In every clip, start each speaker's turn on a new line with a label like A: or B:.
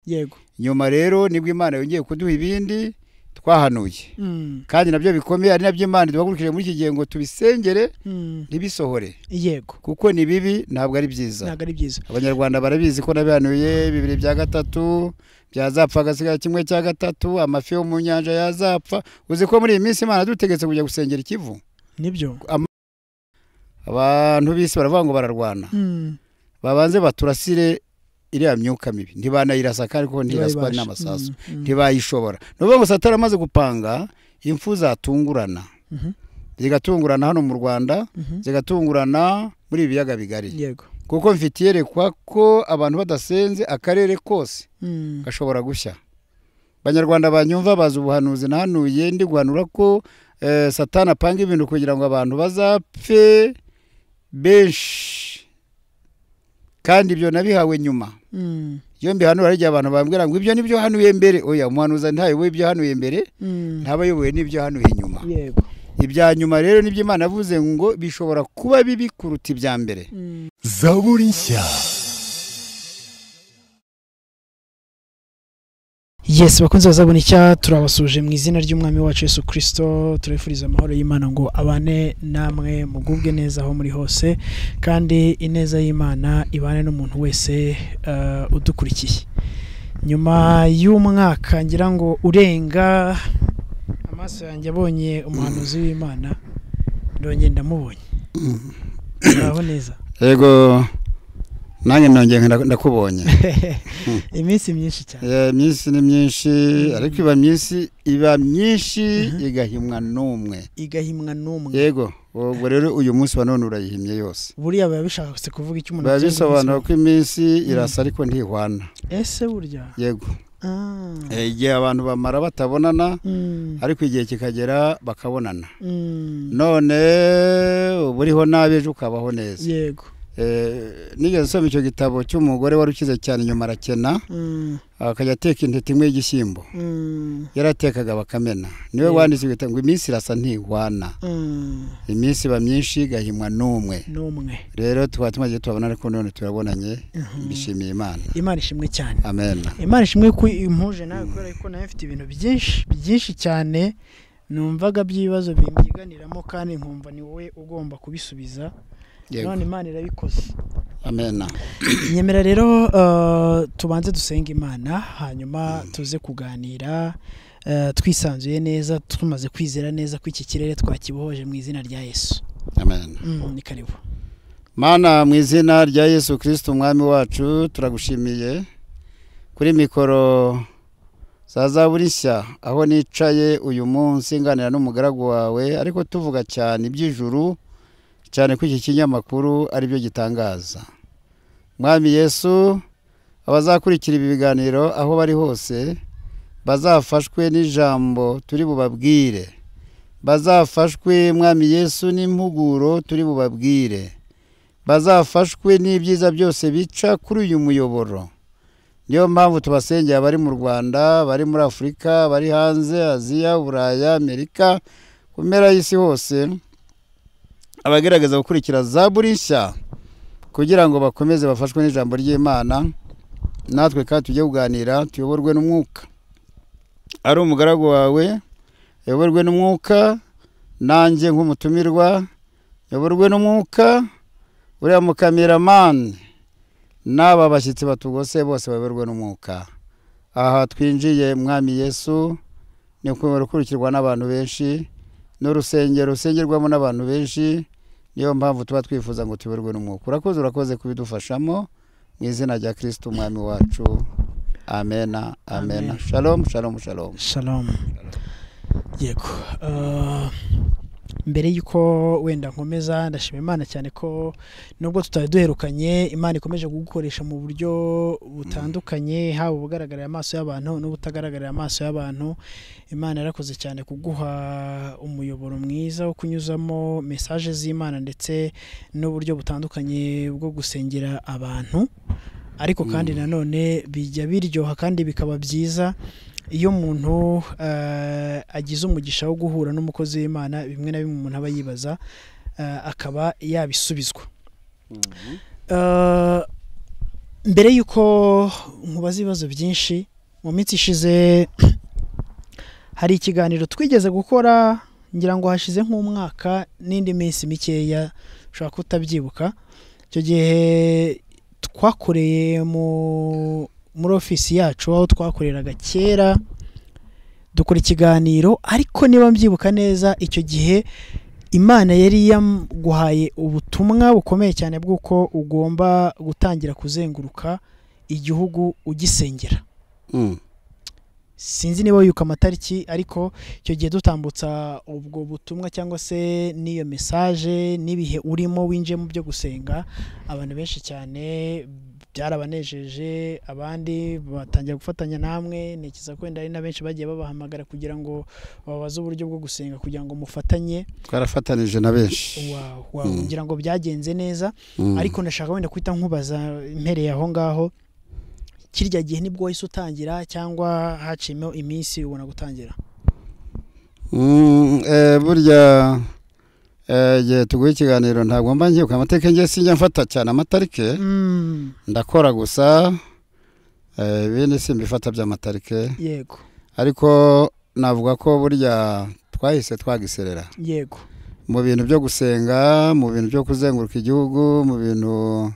A: yego
B: nyuma rero nibwo imana yongeye kuduha ibindi twahanuye
A: Mm,
B: kandi nabyo bikomeye ari nabyo imana duhagurukije muri iki gihe ngo tubisengere
A: mm,
B: ntibisohore
A: yego
B: kuko ni bibi ntabwo ari byiza
A: ntabwo ari byiza
B: abanyarwanda barabizi ko nabihanuye bibiri bya gatatu byazapfa hagasigara kimwe cya gatatu amafi yo mu nyanja yazapfa uzi ko muri iyi minsi imana dutegetse kujya gusengera ikivu
A: nibyo
B: abantu b'isi baravuga ngo bararwana
A: Mm,
B: babanze baturasire iriya myuka mibi ntibanayirasa kandi kuko ntiraswa
A: ntibayibasha.
B: n'amasasu
A: Mm, mm,
B: ntibayishobora ni ukuvuga ngo satara amaze gupanga impfu zatungurana
A: mhm,
B: zigatungurana hano mu rwanda
A: mhm,
B: zigatungurana muri ibi biyaga bigari
A: yego
B: kuko mfite iyerekwa ko abantu badasenze akarere kose
A: Mm,
B: gashobora gushya abanyarwanda banyumva bazi ubuhanuzi nahanuye ndi guhanura ko eh, satani apanga ibintu kugira ngo abantu bazapfe benshi kandi ibyo nabihawe nyuma
A: mm,
B: iyo mbihanura hari igihe abantu bambwira ngo ibyo nibyo hanuye mbere oya umuhanuza ntayoboye ibyo hanuye mbere
A: mm,
B: ntaba ayoboye n'ibyo hanuye nyuma
A: yego
B: ibya nyuma rero nibyo imana yavuze ngo bishobora kuba bibi kuruta ibya mbere
A: Mm,
C: zaburi nshya
A: yes bakunze bazabona icya turabasuje mu izina ry'umwami wacu yesu kirisito turabifuriza amahoro y'imana ngo abane namwe mugubwe neza aho muri hose kandi ineza y'imana ibane n'umuntu wese eh, udukurikiye nyuma y'umwaka ngira ngo urenga amaso yanjye abonye umuhanuzi w'imana ndongeye ndamubonye uraho neza
B: yego nanjye nongeye nda- ndakubonye
A: iminsi myinshi cyane
B: Eh, iminsi ni myinshi ariko iba myinshi iba myinshi
A: Mhm.
B: igahimwa n'umwe
A: igahimwa n'umwe
B: yego ubwo rero uyu munsi wa none urayihimye yose
A: buriya biba bishatse kuvuga icyo umuntu
B: biba
A: akeneye umunsi
B: bisobanura
A: wose.
B: ko iminsi irasa ariko ntihwana
A: ese burya
B: yego
A: Ah.
B: Eh, igihe abantu bamara batabonana
A: Mm,
B: ariko igihe kikagera bakabonana
A: mm,
B: none uba uriho nabi ejo ukabaho neza
A: yego
B: Eh, nigeze nsoma icyo gitabo cy'umugore wari ukize cyane nyuma arakena
A: Mm,
B: akajya ateka intete imwe y'igishyimbo
A: mm,
B: yaratekaga bakamena niwe
A: Yego.
B: wanditse igitabo ngo iminsi irasa ntihwana
A: mm,
B: iminsi iba myinshi igahimwa n'umwe
A: n'umwe
B: rero tukaba tumaze tubabona ariko none turabonanye
A: Mhm.
B: mbishimiye imana
A: imana ishimwe cyane
B: amen
A: imana ishimwe ko impuje nawe kubera ko nawe mfite ibintu byinshi byinshi cyane numvaga by'ibibazo bimbyiganiramo kandi nkumva ni wowe ugomba kubisubiza
B: yego
A: none imana irabikoze
B: amen
A: nyemera rero eh, tubanze dusenga imana hanyuma tuze kuganira eh, twisanzuye neza tumaze kwizera neza ko iki kirere twakibohoje mu izina rya yesu
B: amen
A: Mm, ni karibu
B: mana mu izina rya yesu kirisiti umwami wacu turagushimiye kuri mikoro za zaburi nshya aho nicaye uyu munsi nganira n'umugaragu wawe ariko tuvuga cyane iby'ijuru cyane ko iki kinyamakuru ari byo gitangaza mwami yesu abazakurikira ibi biganiro aho bari hose bazafashwe n'ijambo turi bubabwire bazafashwe mwami yesu n'impuguro turi bubabwire bazafashwe n'ibyiza byose bica kuri uyu muyoboro niyo mpamvu tubasengera abari mu rwanda bari muri afurika bari hanze aziya buraya amerika ku mpera y'isi hose abagerageza gukurikira za buri nshya kugira ngo bakomeze bafashwe n'ijambo ry'imana natwe kandi tujye kuganira tuyoborwe n'umwuka ari umugaragu wawe uyoborwe n'umwuka nanjye nk'umutumirwa uyoborwe n'umwuka uriya mukameramani n'aba bashyitsi batugose bose bayoborwe n'umwuka aha twinjiye mwami yesu ni ukumenya ukurikirwa n'abantu benshi ni urusengero rusengerwamo n'abantu benshi niyo mpamvu tuba twifuza ngo tuyoborwe n'umwuka urakoze urakoze kubidufashamo mu izina rya kirisiti umwami wacu amena amena
A: Amen.
B: shalom shalom shalom
A: shalom yego Ah, mbere y'uko wenda nkomeza ndashima imana cyane ko nubwo tutari duherukanye imana ikomeje kugukoresha mu buryo butandukanye haba ubugaragarira amaso y'abantu n'ubutagaragarira amaso y'abantu imana yarakoze cyane kuguha umuyoboro mwiza wo kunyuzamo mesaje z'imana ndetse n'uburyo butandukanye bwo gusengera abantu ariko kandi nanone bijya biryoha kandi bikaba byiza iyo umuntu eh, agize umugisha wo guhura n'umukozi w'imana bimwe na bimwe umuntu aba yibaza eh, akaba yabisubizwa Eh, mbere y'uko nkubaza ibibazo byinshi mu minsi ishize hari ikiganiro twigeze gukora ngira ngo hashize nk'umwaka n'indi minsi mikeya ushobora kutabyibuka icyo gihe twakoreye mu muri ofisi yacu aho twakoreraga kera dukora ikiganiro ariko niba mbyibuka neza icyo gihe imana yari yaguhaye ubutumwa bukomeye cyane bw'uko ugomba gutangira kuzenguruka igihugu ugisengera
B: Mm.
A: sinzi niba yuko amatariki ariko icyo gihe dutambutsa ubwo butumwa cyangwa se n'iyo mesaje n'ibihe urimo winjiye mu byo gusenga abantu benshi cyane byarabanejeje abandi batangira gufatanya namwe ntekereza ko wenda hari na benshi bagiye babahamagara kugira ngo babaze uburyo bwo gusenga kugira ngo mufatanye
B: twarafatanije na benshi
A: wawe
B: Mm.
A: kugira ngo byagenze neza
B: Mm.
A: ariko ndashaka wenda kuhita nkubaza mpereye aho ngaho kirya gihe nibwo wahise utangira cyangwa haciyemo iminsi ubona gutangira
B: Mm, eh, burya eh, igihe tuguha ikiganiro ntabwo mba ngiye amateka ngiye sinjya mfata cyane amatarike
A: Mm,
B: ndakora gusa eh, ibindi simbifata by'amatarike
A: yego
B: ariko navuga ko burya twahise twagiserera
A: yego
B: mu bintu byo gusenga mu bintu byo kuzenguruka igihugu mu bintu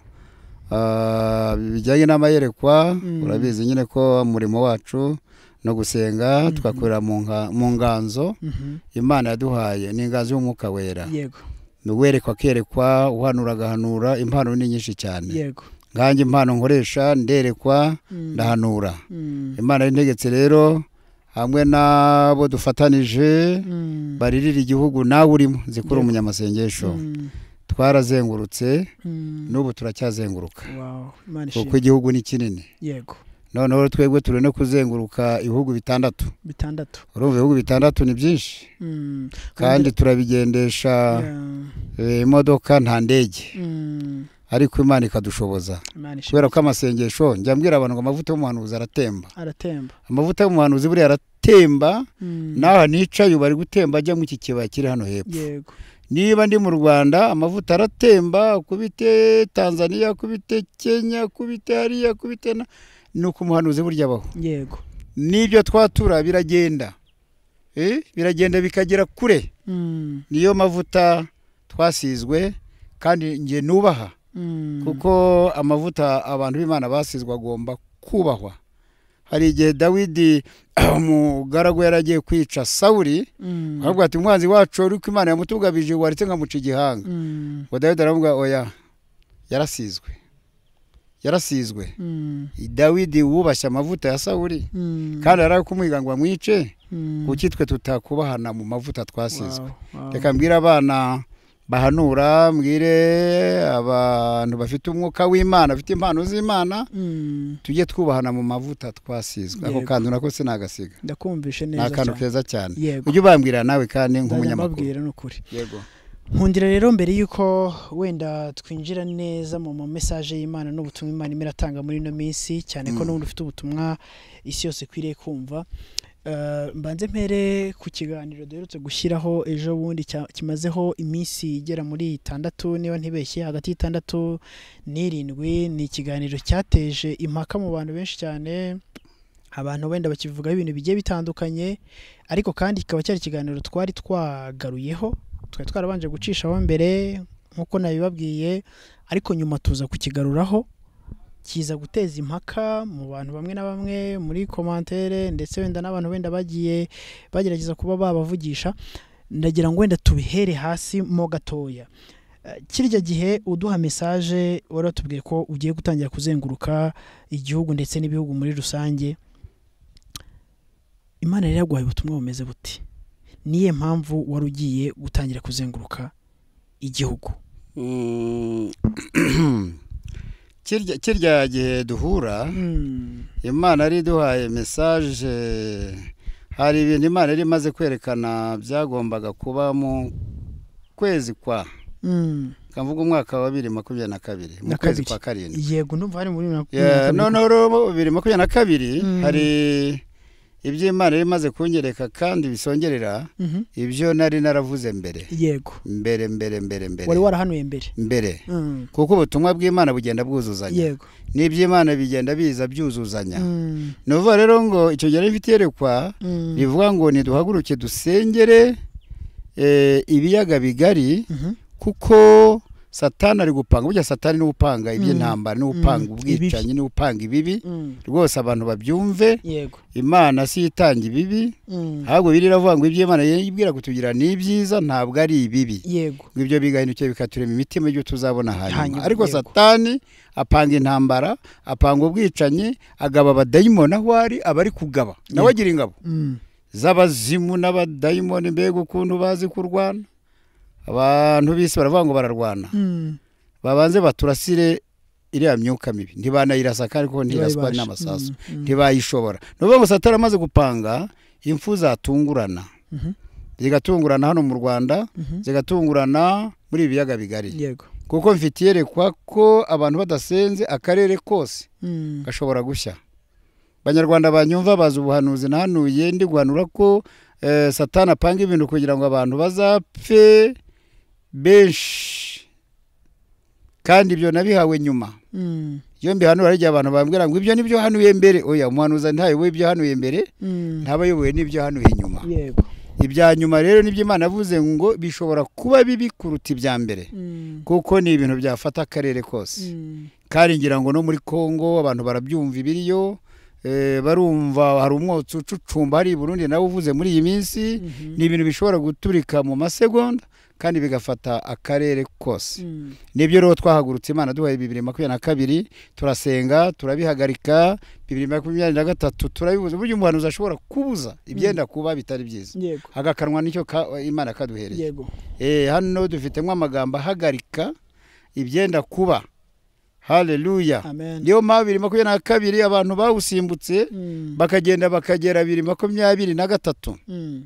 B: ah, bijyanye n'amayerekwa
A: Mm.
B: urabizi nyine ko umurimo wacu no gusenga
A: Mhm.
B: tugakorera mu nga- mu nganzo
A: mhm,
B: imana yaduhaye ni inganzo y'umwuka wera
A: yego
B: uwerekwa akerekwa uhanura agahanura impano ni nyinshi cyane
A: yego
B: nkanjye impano nkoresha nderekwa
A: Mm,
B: ndahanura
A: mm,
B: imana y'integetse rero hamwe n'abo dufatanije
A: mm,
B: baririra igihugu nawe urimo zikora
A: Yego.
B: umunyamasengesho
A: mm,
B: twarazengurutse
A: mm,
B: n'ubu turacyazenguruka
A: wow, Imana
B: kuko
A: ishimwe.
B: igihugu ni kinini
A: yego
B: noneho twebwe turi no kuzenguruka ibihugu bitandatu
A: bitandatu
B: urumva ibihugu bitandatu ni byinshi
A: Mm,
B: kandi turabigendesha
A: yeah,
B: eh, imodoka nta ndege
A: mm,
B: ariko imana ikadushoboza
A: Imana ishimwe.
B: kubera ko amasengesho njya mbwira abantu ngo amavuta y'umuhanuzi aratemba
A: aratemba
B: amavuta y'umuhanuzi buriya aratemba
A: Mm,
B: n'aha nicaye ubu ari gutemba ajya mu iki kibaya kiri hano hepfo
A: yego
B: niba ndi mu rwanda amavuta aratemba akubite tanzaniya akubite kenya akubite hariya akubite na ni uko umuhanuzi burya abaho
A: yego
B: n'ibyo twatura biragenda Eh, biragenda bikagera kure
A: Mm,
B: niyo mavuta twasizwe kandi njye nubaha
A: mm,
B: kuko amavuta abantu b'imana basizwe agomba kubahwa hari igihe dawidi umugaragu yari agiye kwica sawuri
A: mm,
B: aravuga ati umwanzi wacu wari ko imana yamutugabije waretse nkamuca igihanga
A: mm,
B: ngo dawidi aravuga oya yarasizwe yarasizwe
A: mm,
B: dawidi wubashye amavuta ya sawuri
A: mm,
B: kandi ari kumuhiga ngo amwice
A: mm,
B: kuki twe tutakubahana mu mavuta twasizwe
A: wow, wow.
B: reka mbwire abana bahanura mbwire abantu bafite umwuka w'imana bafite impano z'imana
A: Mm,
B: tujye twubahana mu mavuta twasizwe ako
A: Yego.
B: kantu nako sinagasiga
A: ndakumvishe
B: ni
A: neza
B: akantu
A: cyane.
B: keza cyane
A: yego
B: ujye ubambwira nawe kandi
A: nzajya
B: nk'umunyamakuru
A: mbabwira ni ukuri
B: yego
A: nkundira rero mbere y'uko wenda twinjira neza mu mamesaje y'imana n'ubutumwa imana imwe iratanga muri ino minsi cyane ko
B: Mm.
A: n'ubundi ufite ubutumwa isi yose ikwiriye kumva Eh, mbanze mpere ku kiganiro duherutse gushyiraho ejo bundi cya- kimazeho iminsi igera muri itandatu niba ntibeshye hagati y'itandatu n'irindwi ni ikiganiro cyateje impaka mu bantu benshi cyane abantu wenda bakivugaho ibintu bigiye bitandukanye ariko kandi kikaba cyari ikiganiro twari twagaruyeho twari twarabanje gucishaho mbere nk'uko nabibabwiye ariko nyuma tuza kukigaruraho kiza guteza impaka mu bantu bamwe na bamwe muri komantere ndetse wenda n'abantu wenda bagiye bagerageza kuba babavugisha ndagira ngo wenda tubihere hasi mo gatoya Eh, kirya gihe uduha mesaje wari watubwiye ko ugiye gutangira kuzenguruka igihugu ndetse n'ibihugu muri rusange imana rero yaguhaye ubutumwa bumeze buti niyo mpamvu wari ugiye gutangira kuzenguruka igihugu
B: Kirya- kirya gihe duhura
A: Mm,
B: imana yari iduhaye mesaje hari ibintu imana yari imaze kwerekana byagombaga kuba mu kwezi kwa
A: mm,
B: kavuga umwaka wa bibiri makumyabiri na kabiri mu
A: Na
B: kwezi
A: kabiri.
B: kwa karindwi
A: yego ndumva hari muri
B: Yeah, noneho rero bibiri makumyabiri na kabiri
A: Mm.
B: hari iby'imana yari imaze kunyereka kandi bisongerera
A: Mhm.
B: ibyo nari naravuze mbere
A: yego
B: mbere mbere mbere mbere
A: wari warahanuye mbere
B: mbere
A: Mm.
B: kuko ubutumwa bw'imana bugenda bwuzuzanya
A: yego
B: n'iby'imana bigenda biza byuzuzanya
A: Mm.
B: ni ukuvuga rero ngo icyo gihe rifite iyerekwa
A: Mm.
B: rivuga ngo ntiduhaguruke dusengere eh, ibiyaga bigari
A: Mhm.
B: kuko satani ari gupanga burya satani niwe upanga iby'intambara niwe
A: Mm.
B: upanga
A: Mm.
B: ubwicanyi niwe upanga ibibi
A: Mm.
B: rwose abantu babyumve
A: yego
B: imana si itanga ibibi
A: Mm.
B: ahubwo biriya iravuga ngo iby'imana yibwira kutugira ni ibyiza ntabwo ari ibibi
A: yego
B: ngo ibyo bigahindukiye bikaturema imitima ibyo tuzabona hanyuma
A: Hanyuma,
B: ariko
A: yego.
B: satani apanga intambara apanga ubwicanyi agaba abadayimoni aho ari aba ari kugaba
A: Yego.
B: nawe agira ingabo
A: Mm.
B: z'abazimu n'abadayimoni mbega ukuntu bazi kurwana abantu b'isi baravuga ngo bararwana
A: Mm.
B: babanze baturasire iriya myuka mibi ntibanayirasa kandi kuko ntiraswa
A: Ntibayibasha.
B: n'amasasu
A: Mm. Mm.
B: ntibayishobora ni ukuvuga ngo satani amaze gupanga impfu zatungurana
A: Mhm.
B: zigatungurana hano mu rwanda
A: Mhm.
B: zigatungurana muri ibi biyaga bigari
A: yego
B: kuko mfite iyerekwa ko abantu badasenze akarere kose
A: Mm.
B: gashobora gushya abanyarwanda banyumva bazi ubuhanuzi nahanuye ndi guhanura ko eh, satani apanga ibintu kugira ngo abantu bazapfe benshi kandi ibyo nabihawe nyuma
A: Mm.
B: iyo mbihanura hari igihe abantu bambwira ngo ibyo nibyo hanuye mbere oya umuhanuzi ntayoboye ibyo hanuye mbere
A: Mm.
B: ntaba ayoboye n'ibyo hanuye nyuma
A: yego
B: ibya nyuma rero nibyo imana yavuze ngo bishobora kuba bibi kuruta ibya mbere
A: Mm.
B: kuko ni ibintu byafata akarere kose
A: Mm.
B: kandi ngira ngo no muri congo abantu barabyumva ibiriyo eh, barumva hari umwotsi ucucumba hari i burundi nawe uvuze muri iyi minsi
A: Mhm.
B: ni ibintu bishobora guturika mu masegonda kandi bigafata akarere kose
A: Mm.
B: nibyo rero twahagurutse imana duhaye bibiri makumyabiri na kabiri turasenga turabihagarika bibiri makumyabiri na gatatu turabibuza burya umuhanuzi ashobora kubuza ibyenda kuba bitari byiza
A: yego
B: agakanwa nicyo ka- imana kaduhereye
A: yego
B: Eh, hano dufitemo amagambo ahagarika ibyenda kuba haleluya
A: amen
B: niyo mpamvu bibiri makumyabiri na kabiri abantu bawusimbutse
A: Mm.
B: bakagenda bakagera bibiri makumyabiri na gatatu
A: Mm.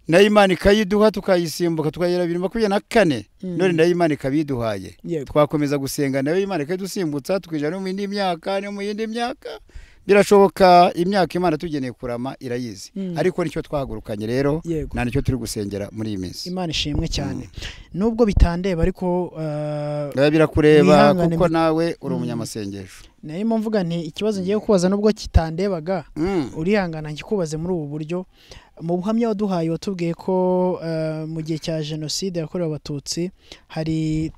B: nayo imana ikayiduha tukayisimbuka tukagera bibiri makumyabiri na kane
A: Mm.
B: none nayo imana ikabiduhaye
A: yego
B: twakomeza gusenga nayo imana ikayidusimbutsa tukijana no mu yindi myaka no mu yindi myaka birashoboka imyaka imana tugeneye kurama irayizi
A: Mm.
B: ariko nicyo twahagurukanye rero
A: yego
B: nta nicyo turi gusengera muri iyi minsi
A: imana ishimwe cyane nubwo bitandeba ariko uh,
B: biba birakureba
A: Mwihangane
B: kuko
A: mu-
B: nawe uri
A: Mm.
B: umunyamasengesho
A: narimo mvuga nti ikibazo ngiye kubaza nubwo kitandebaga
B: Mm.
A: urihangana ngikubaze muri ubu buryo mu buhamya waduhaye watubwiye ko eh, mu gihe cya jenoside yakorewe abatutsi hari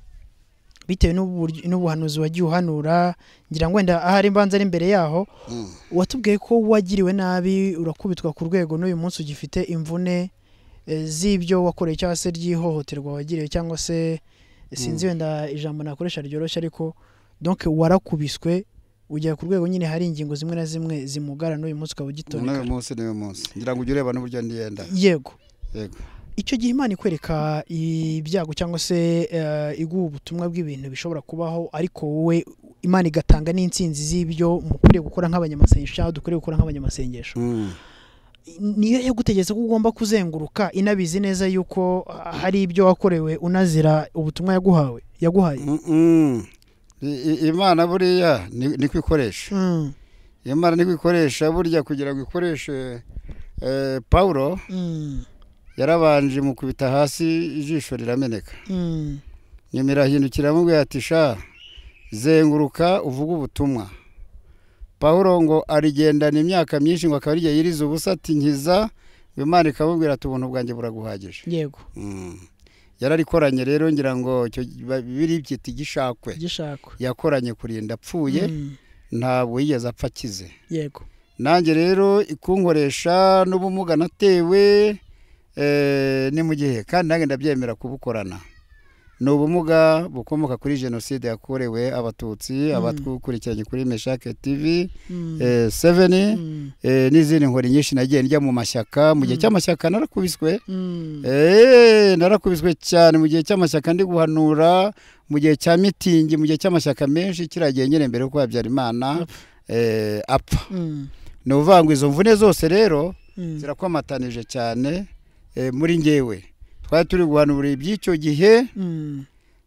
A: bitewe n'uburyo- n'ubuhanuzi wagiye uhanura ngira ngo wenda ahari imbanza ari imbere yaho
B: Mm.
A: watubwiye ko wagiriwe nabi urakubitwa ku rwego n'uyu munsi ugifite imvune eh, z'ibyo wakoreye cyangwa se ry'ihohoterwa wagiriwe cyangwa se sinzi wenda ijambo nakoresha ryoroshye ariko donc warakubiswe ugera ku rwego nyine hari ingingo zimwe na zimwe zimugara n'uyu munsi ukaba ugitoneka
B: n'uyu munsi n'uyu munsi ngira ngo ujye ureba n'uburyo ndiyenda
A: yego
B: yego
A: icyo gihe imana ikwereka ibyago cyangwa se eh, iguha ubutumwa bw'ibintu bishobora kubaho ariko wowe imana igatanga n'insinzi z'ibyo mukwiriye gukora nk'abanyamasengesho cyangwa dukwiriye gukora nk'abanyamasengesho niyo yagutegetse ko ugomba kuzenguruka inabizi neza yuko ah, hari ibyo wakorewe unazira ubutumwa yaguhawe yaguhaye
B: Mm-mm. I- i- imana buriya ni ni ko ikoresha
A: Mm,
B: imana ni ko ikoresha burya kugira ngo ikoreshe eh, pawulo
A: mm,
B: yarabanje mu kubita hasi ijisho rirameneka
A: mm,
B: nyuma irahindukira aramubwira ati sha zenguruka uvuge ubutumwa pawulo ngo arigendana imyaka myinshi ngo akaba arigihe yiriza ubusa ati nkiza ngo imana ikamubwira ati ubuntu bwanjye buraguhagije
A: yego
B: Mm. yararikoranye rero ngira ngo icyo ba- biri byita igishakwe
A: gishakwa
B: yakoranye kurinda apfuye
A: Mm,
B: ntabwo yigeze apfa akize
A: yego
B: nanjye rero ikunkoresha n'ubumuga natewe eh, ni mu gihe kandi nanjye ndabyemera kubukorana ni ubumuga bukomoka kuri jenoside yakorewe abatutsi abatwukurikiranye kuri meshake tv
A: Mm,
B: eh, seven
A: mm,
B: eh, n'izindi nkori nyinshi nagiye njya mu mashyaka mu gihe
A: Mm.
B: cy'amashyaka narakubiswe
A: mm,
B: Eee narakubiswe cyane mu gihe cy'amashyaka ndi guhanura mu gihe cya mitingi mu gihe cy'amashyaka menshi kiriya gihe nyine mbere yuko Habyarimana eh, apfa
A: mm,
B: ni ukuvuga ngo izo mvune zose rero
A: mm,
B: zirakwamatanije cyane eh, muri ngewe twari turi guhanura iby'icyo gihe
A: mm,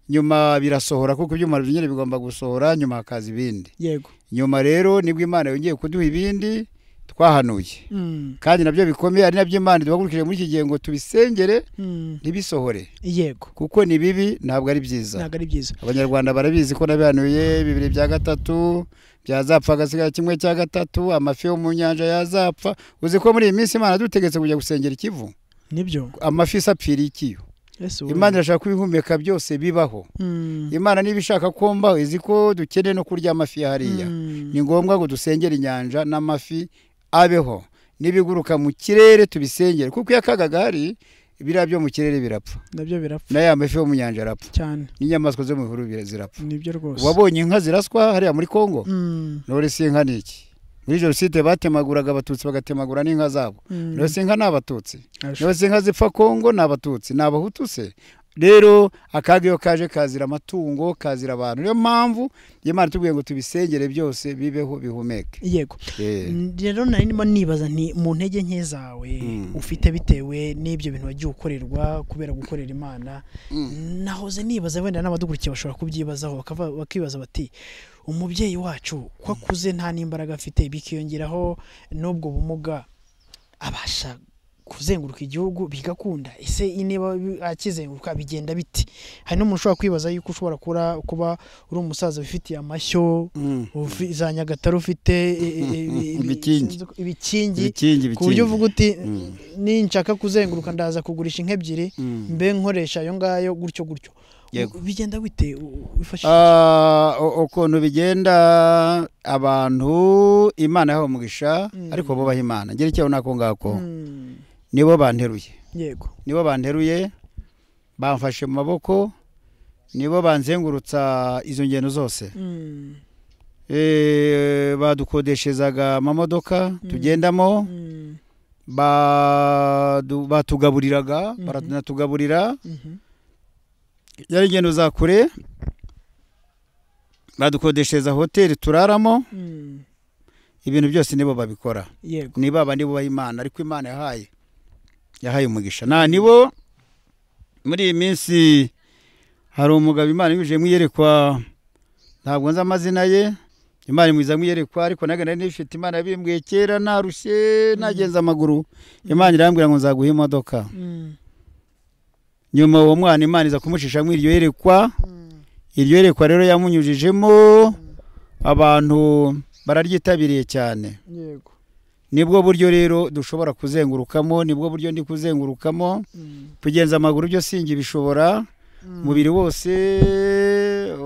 B: nyuma birasohora kuko ibyuma nyine bigomba gusohora nyuma hakaza ibindi
A: yego
B: nyuma rero nibwo imana yongeye kuduha ibindi twahanuye
A: Mm,
B: kandi nabyo bikomeye ari nabyo imana duhagurukije muri iki gihe ngo tubisengere
A: mm,
B: ntibisohore
A: yego
B: kuko ni bibi ntabwo ari byiza
A: ntabwo ari byiza
B: abanyarwanda barabizi ko nabihanuye bibiri bya gatatu byazapfa hagasigara kimwe cya gatatu amafi yo mu nyanja yazapfa uzi ko muri iyi minsi imana dutegetse kujya gusengera ikivu
A: nibyo
B: amafi isapfiriye ikiyo
A: Yesu we.
B: imana irashaka kubihumeka byose bibaho
A: Mm,
B: imana niba ishaka ko mbaho izi ko dukeneye no kurya amafi ya hariya
A: mm,
B: ni ngombwa ngo dusengere inyanja n'amafi abeho n'ibiguruka mu kirere tubisengere kuko iyo akaga gahari biriya byo mu kirere birapfa
A: nabyo birapfa
B: na ya mafi yo mu nyanja arapfa
A: cyane
B: n'inyamaswa zo mu bihuru bira- zirapfa
A: nibyo rwose
B: wabonye inka ziraswa hariya muri kongo
A: Mm,
B: none si inka ni iki muri jenoside batemaguraga abatutsi bagatemagura n'inka zabo
A: mm,
B: none si inka ni abatutsi
A: arasho-
B: none si inka zipfa kongo ni abatutsi ni abahutu se rero akaga iyo kaje kazira amatungo kazira abantu niyo mpamvu imana itubwiye ngo tubisengere byose bibeho bihumeke
A: yego
B: Eh,
A: Mm, rero nari ndimo nibaza nti mu ntege nke zawe
B: Mm.
A: ufite bitewe n'ibyo bintu wagiye ukorerwa kubera gukorera imana
B: mm,
A: nahoze nibaza wenda n'abadukurikiye bashobora kubyibazaho bakava- bakibaza bati umubyeyi wacu ko akuze nta n'imbaraga afite bikiyongeraho n'ubwo bumuga abasha kuzenguruka igihugu bigakunda ese niba akizenguruka bigenda biti hari n'umuntu ushobora kwibaza yuko ushobora kura, kuba uri umusaza wifitiye amashyo
B: mm.
A: ufi- za nyagatare ufite e- e- e- ibi-
B: Ibikingi.
A: ibikingi
B: ibikingi
A: ku buryo
B: ibikingi
A: uvuga uti
B: Mm.
A: ninshaka kuzenguruka ndaza kugurisha inka ebyiri
B: Mm.
A: mbe nkoresha ayo ngayo gutyo gutyo
B: Yego.
A: bigenda bite u- wifashisha
B: Ah, u- ukuntu bigenda abantu imana yahawe umugisha
A: Mm.
B: ariko bubaha imana ngera icyaho nako ngako
A: Mm,
B: nibo banteruye
A: yego
B: nibo banteruye bamfashe mu maboko nibo banzengurutsa izo ngendo zose
A: Mm,
B: Eh, badukodeshezaga amamodoka
A: Mm.
B: tugendamo
A: mm,
B: badu- batugaburiraga
A: Mhm.
B: baranatugaburira
A: mhm,
B: yari ingendo za kure badukodeshereza hoteli turaramo
A: mm,
B: ibintu byose nibo babikora
A: yego
B: ni baba nibo baha imana ariko imana yahaye yahaye umugisha na nibo muri iyi minsi hari umugabo imana yuje mwiyerekwa ntabwo nzi amazina ye imana imwiza mwiyerekwa ariko naga nari nifite imana yabimbwiye kera narushye nagenza amaguru imana irambwira ngo nzaguha imodoka
A: Mm,
B: nyuma uwo mwana imana iza kumucisha muri iryo yerekwa
A: mm,
B: iryo yerekwa rero yamunyujijemo abantu bararyitabiriye cyane
A: yego
B: nibwo buryo rero dushobora kuzengurukamo nibwo buryo ndi kuzengurukamo
A: Mm,
B: kugenza amaguru byo singi bishobora
A: mm,
B: umubiri wose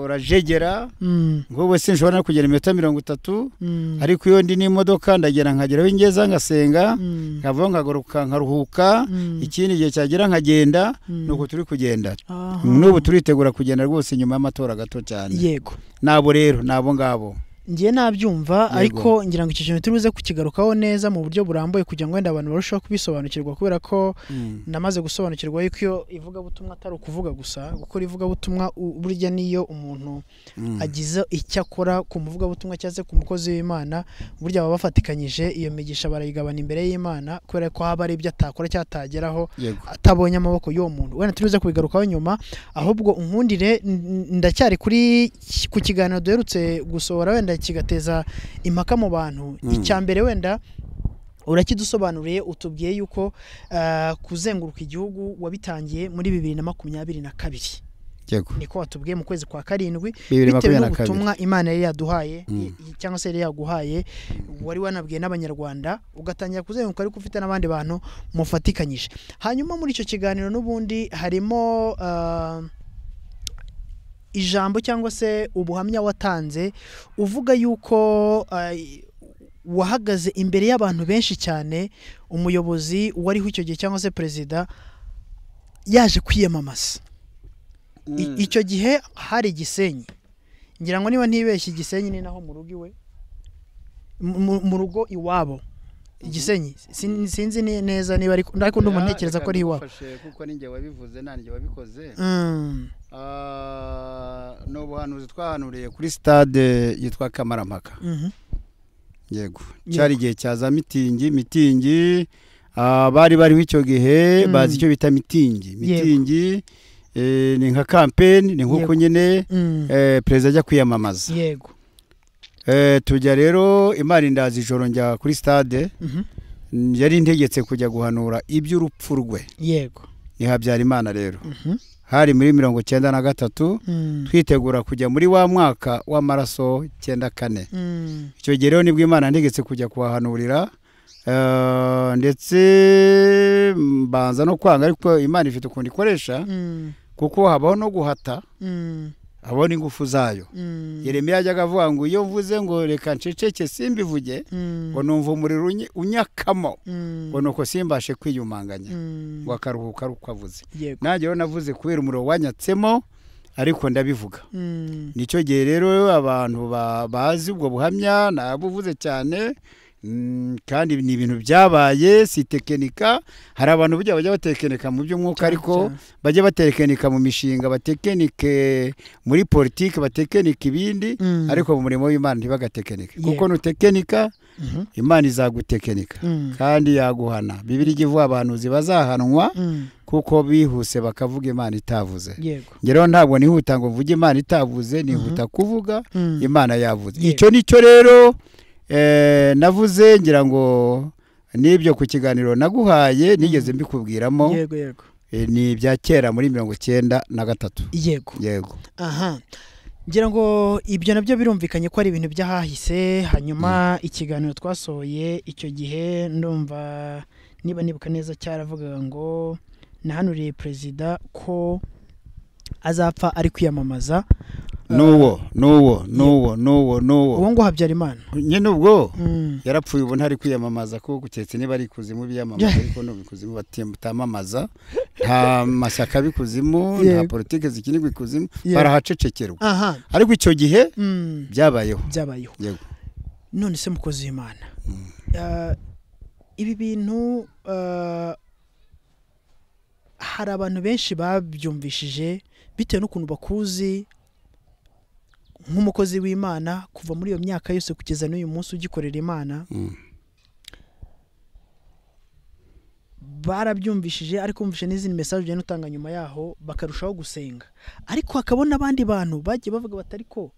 B: urajegera
A: mm,
B: nk'ubu sinshobora no kugera iminota mirongo itatu
A: mm,
B: ariko iyo ndi n'imodoka ndagera nkageraho ingeza ngasenga
A: mm,
B: nkavaho nkagaruka nkaruhuka
A: mm,
B: ikindi gihe cyagera nkagenda
A: mm.
B: ni uku turi kugenda
A: Aha.
B: n'ubu turitegura kugenda rwose nyuma y'amatora gato cyane
A: yego
B: nabo rero nabo ngabo
A: ngiye nabyumva
B: Yego.
A: ariko ngira ngo icyo kintu turi buze kukigarukaho neza mu buryo burambuye kugira ngo wenda abantu barusheho kubisobanukirwa kubera ko namaze gusobanukirwa yuko iyo ivugabutumwa atari ukuvuga gusa gukora ivugabutumwa u- burya niyo umuntu
B: Mm.
A: agize icyo akora ku muvugabutumwa cyangwa se ku mukozi w'imana burya baba bafatikanyije iyo migisha barayigabana imbere y'imana kubera ko haba hari ibyo atakora cyangwa atageraho
B: yego
A: atabonye amaboko y'uwo muntu wenda turibuze kubigarukaho nyuma ahubwo unkundire n- n- ndacyari kuri ki- ku kiganiro duherutse gusohora wenda kigateza impaka mu bantu
B: Mm.
A: icya mbere wenda urakidusobanuriye utubwiye yuko ah, kuzenguruka igihugu wabitangiye muri bibiri na makumyabiri na kabiri
B: yego
A: niko watubwiye mu kwezi kwa karindwi bitewe
B: bibiri makumyabiri na kabiri
A: n'ubutumwa imana yari yaduhaye
B: Mm.
A: i- i- cyangwa se yari yaguhaye wari wanabwiye n'abanyarwanda ugatangira kuzenguruka ariko ufite n'abandi bantu mufatikanyije hanyuma muri icyo kiganiro n'ubundi harimo ah, ijambo cyangwa se ubuhamya watanze uvuga yuko ah, i- wahagaze imbere y'abantu benshi cyane umuyobozi wariho icyo gihe cyangwa se perezida yaje kwiyamamaza I-
B: Mm.
A: icyo gihe hari igisenyi ngira ngo niba ntibeshye igisenyi ni naho mu rugo iwe mu- mu- mu rugo iwabo igisenyi Sin- sinzi ni- neza niba ariko ariko ndumva ntekereza ko ari iwabo
B: Reka kuko ni njye wabivuze nanjye wabikoze
A: Mm,
B: Ah, ni ubuhanuzi twahanuriye kuri stade yitwa kamarampaka
A: mhm,
B: yego cyari igihe cya za mitingi mitingi ah, bari bariho icyo gihe
A: Mm.
B: bazi icyo bita mitingi
A: Yego.
B: mitingi eh, ni nka kampeni ni nk'uko
A: Yego.
B: nyine
A: mm,
B: eh, perezida ajya kwiyamamaza
A: yego
B: Eh, tujya rero imana indazi ijoro njya kuri stade
A: Mhm.
B: mm, yari integetse kujya guhanura iby'urupfu rwe
A: yego
B: ni Habyarimana rero
A: Mhm.
B: hari muri mirongo cyenda na gatatu
A: Mm.
B: twitegura kujya muri wa mwaka w'amaraso cyenda kane
A: Mm.
B: icyo gihe rero nibwo imana yantegetse kujya kuhahanurira eh, ndetse mbanza no kwanga ariko imana ifite ukuntu ikoresha
A: Mm.
B: kuko habaho no guhata
A: Mm.
B: habaho n'ingufu zayo
A: Mm.
B: yeremiya yajyaga avuga ngo iyo mvuze ngo reka nceceke simbivuge
A: Mm.
B: ngo numva umuriro unyi- unyakamo
A: Mm.
B: ngo nuko simbashe kwiyumanganya
A: Mm.
B: ngo akaruhuka ari uko avuze
A: yego
B: nanjye rero navuze kubera umuriro wanyatsemo ariko ndabivuga
A: Mm.
B: nicyo gihe rero abantu ba- bazi ubwo buhamya nabuvuze cyane mm, kandi ni ibintu byabaye si tekinika hari abantu burya bajya batekinika mu by'umwuka ariko
A: Cyane,
B: bajya batekinika mu mishinga batekinike muri politiki batekinike ibindi
A: Mm.
B: ariko mu murimo w'imana ntibagatekinike kuko
A: Yego.
B: nutekinika
A: Mhm.
B: imana izagutekinika
A: Mm.
B: kandi yaguhana bibiri ijya ivuga abahanuzi bazahanwa
A: Mm.
B: kuko bihuse bakavuga imana itavuze
A: yego
B: ngereho ntabwo nihuta ngo mvuge imana itavuze nihuta kuvuga
A: Mm.
B: imana yavuze
A: Yego.
B: icyo nicyo rero eh, navuze ngira ngo n'ibyo ku kiganiro naguhaye nigeze mbikubwiramo
A: yego yego
B: eh, ni ibya kera muri mirongo cyenda na gatatu
A: yego
B: yego
A: aha ngira ngo ibyo nabyo birumvikanye ko ari ibintu by'ahahise hanyuma ikiganiro twasohoye icyo gihe ndumva niba nibuka neza cyaravugaga ngo nahanuriye perezida ko azapfa ari kwiyamamaza
B: n'uwo n'uwo n'uwo n'uwo n'uwo
A: uwo ngo habyarimana
B: nyine ubwo
A: Mm,
B: yarapfuye ubu ntari kwiyamamaza kuko guketse niba ari ikuzimu biyamamaza ariko ni ikuzimu batamamaza nta mashyaka b'ikuzimu nta
A: Yego.
B: politiki zikinirwa ikuzimu
A: Yego.
B: barahacecekerwa
A: aha
B: ariko icyo gihe
A: mm,
B: byabayeho
A: byabayeho
B: yego
A: none se mukozi w'imana
B: Mm.
A: Ah, ibi bintu ah, hari abantu benshi babyumvishije bitewe n'ukuntu bakuzi nk'umukozi w'imana kuva muri iyo myaka yose kugeza n'uyu munsi ugikorera imana
B: Mm.
A: barabyumvishije ariko bumvise n'izindi mesaje ugenda utanga nyuma yaho bakarushaho gusenga ariko hakabona n'abandi bantu bagiye bavuga batari ko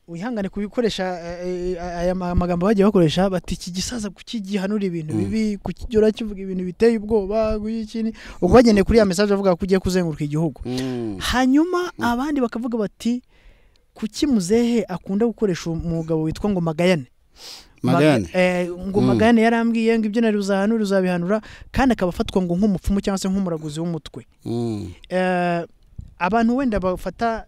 A: wihangane kubikoresha eh, eh, aya ma- magambo bagiye bakoresha bati iki gisaza kukigihanura ibintu
B: Mm.
A: bibi kukigira kivuga ibintu biteye ubwoba kuyikini ubwo bagendeye kuri ya mesaje bavuga ko ugiye kuzenguruka igihugu hanyuma abandi bakavuga bati kuki muzehe akunda gukoresha umugabo witwa ngo magayane
B: magane
A: Maga- eh, ngo
B: Mm.
A: magayane yarambwiye ngo ibyo nari uzahanura uzabihanura kandi akaba afatwa ngo nk'umupfumu cyangwa se nk'umuraguzi w'umutwe
B: Mm.
A: Eh, abantu wenda bafata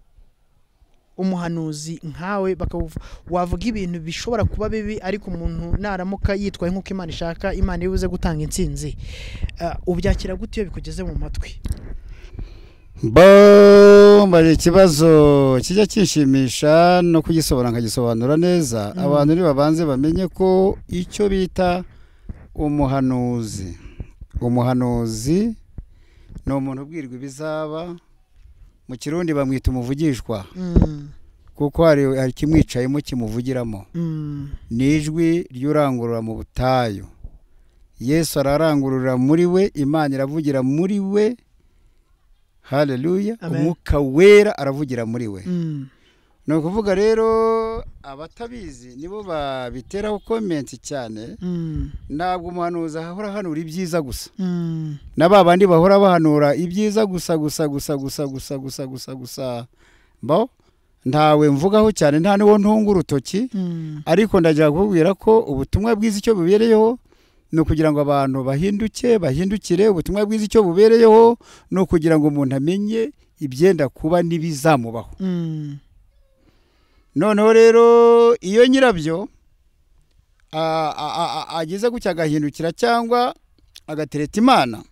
A: umuhanuzi nkawe bakavuga wavuga ibintu bishobora kuba bibi ariko umuntu naramuka yitwaye nk'uko imana ishaka imana ibuze gutanga intsinzi Eh, ubyakira gute iyo bikugeze mu matwi
B: bo mbari ikibazo kijya kinshimisha no kugisobanura nkagisobanura neza
A: Mm.
B: abantu nibabanze bamenye ko icyo bita umuhanuzi umuhanuzi ni umuntu ubwirwa ibizaba mu kirundi bamwita umuvugishwa
A: Mm,
B: kuko hari hari ikimwicayemo kimuvugiramo
A: mm,
B: ni ijwi ry'urangurura mu butayu yesu ararangurura muri we imana iravugira muri we haleluya
A: Amen.
B: umwuka wera aravugira muri we
A: mm,
B: ni ukuvuga rero abatabizi nibo babiteraho komenti cyane
A: mm,
B: ntabwo umuhanuzi ahora ahanura ibyiza gusa
A: mm,
B: na ba bandi bahora bahanura ibyiza gusa gusa gusa gusa gusa gusa gusa gusa mbaho ntawe mvugaho cyane nta n'uwo ntunga urutoki
A: mm,
B: ariko ndajya kukubwira ko ubutumwa bwiza icyo bubereyeho ni ukugira ngo abantu bahinduke bahindukire ubutumwa bwiza icyo bubereyeho ni ukugira ngo umuntu amenye ibyenda kuba n'ibizamubaho
A: mm,
B: noneho rero iyo nyirabyo a- a- a- a- ageze gutya agahindukira cyangwa agatereta imana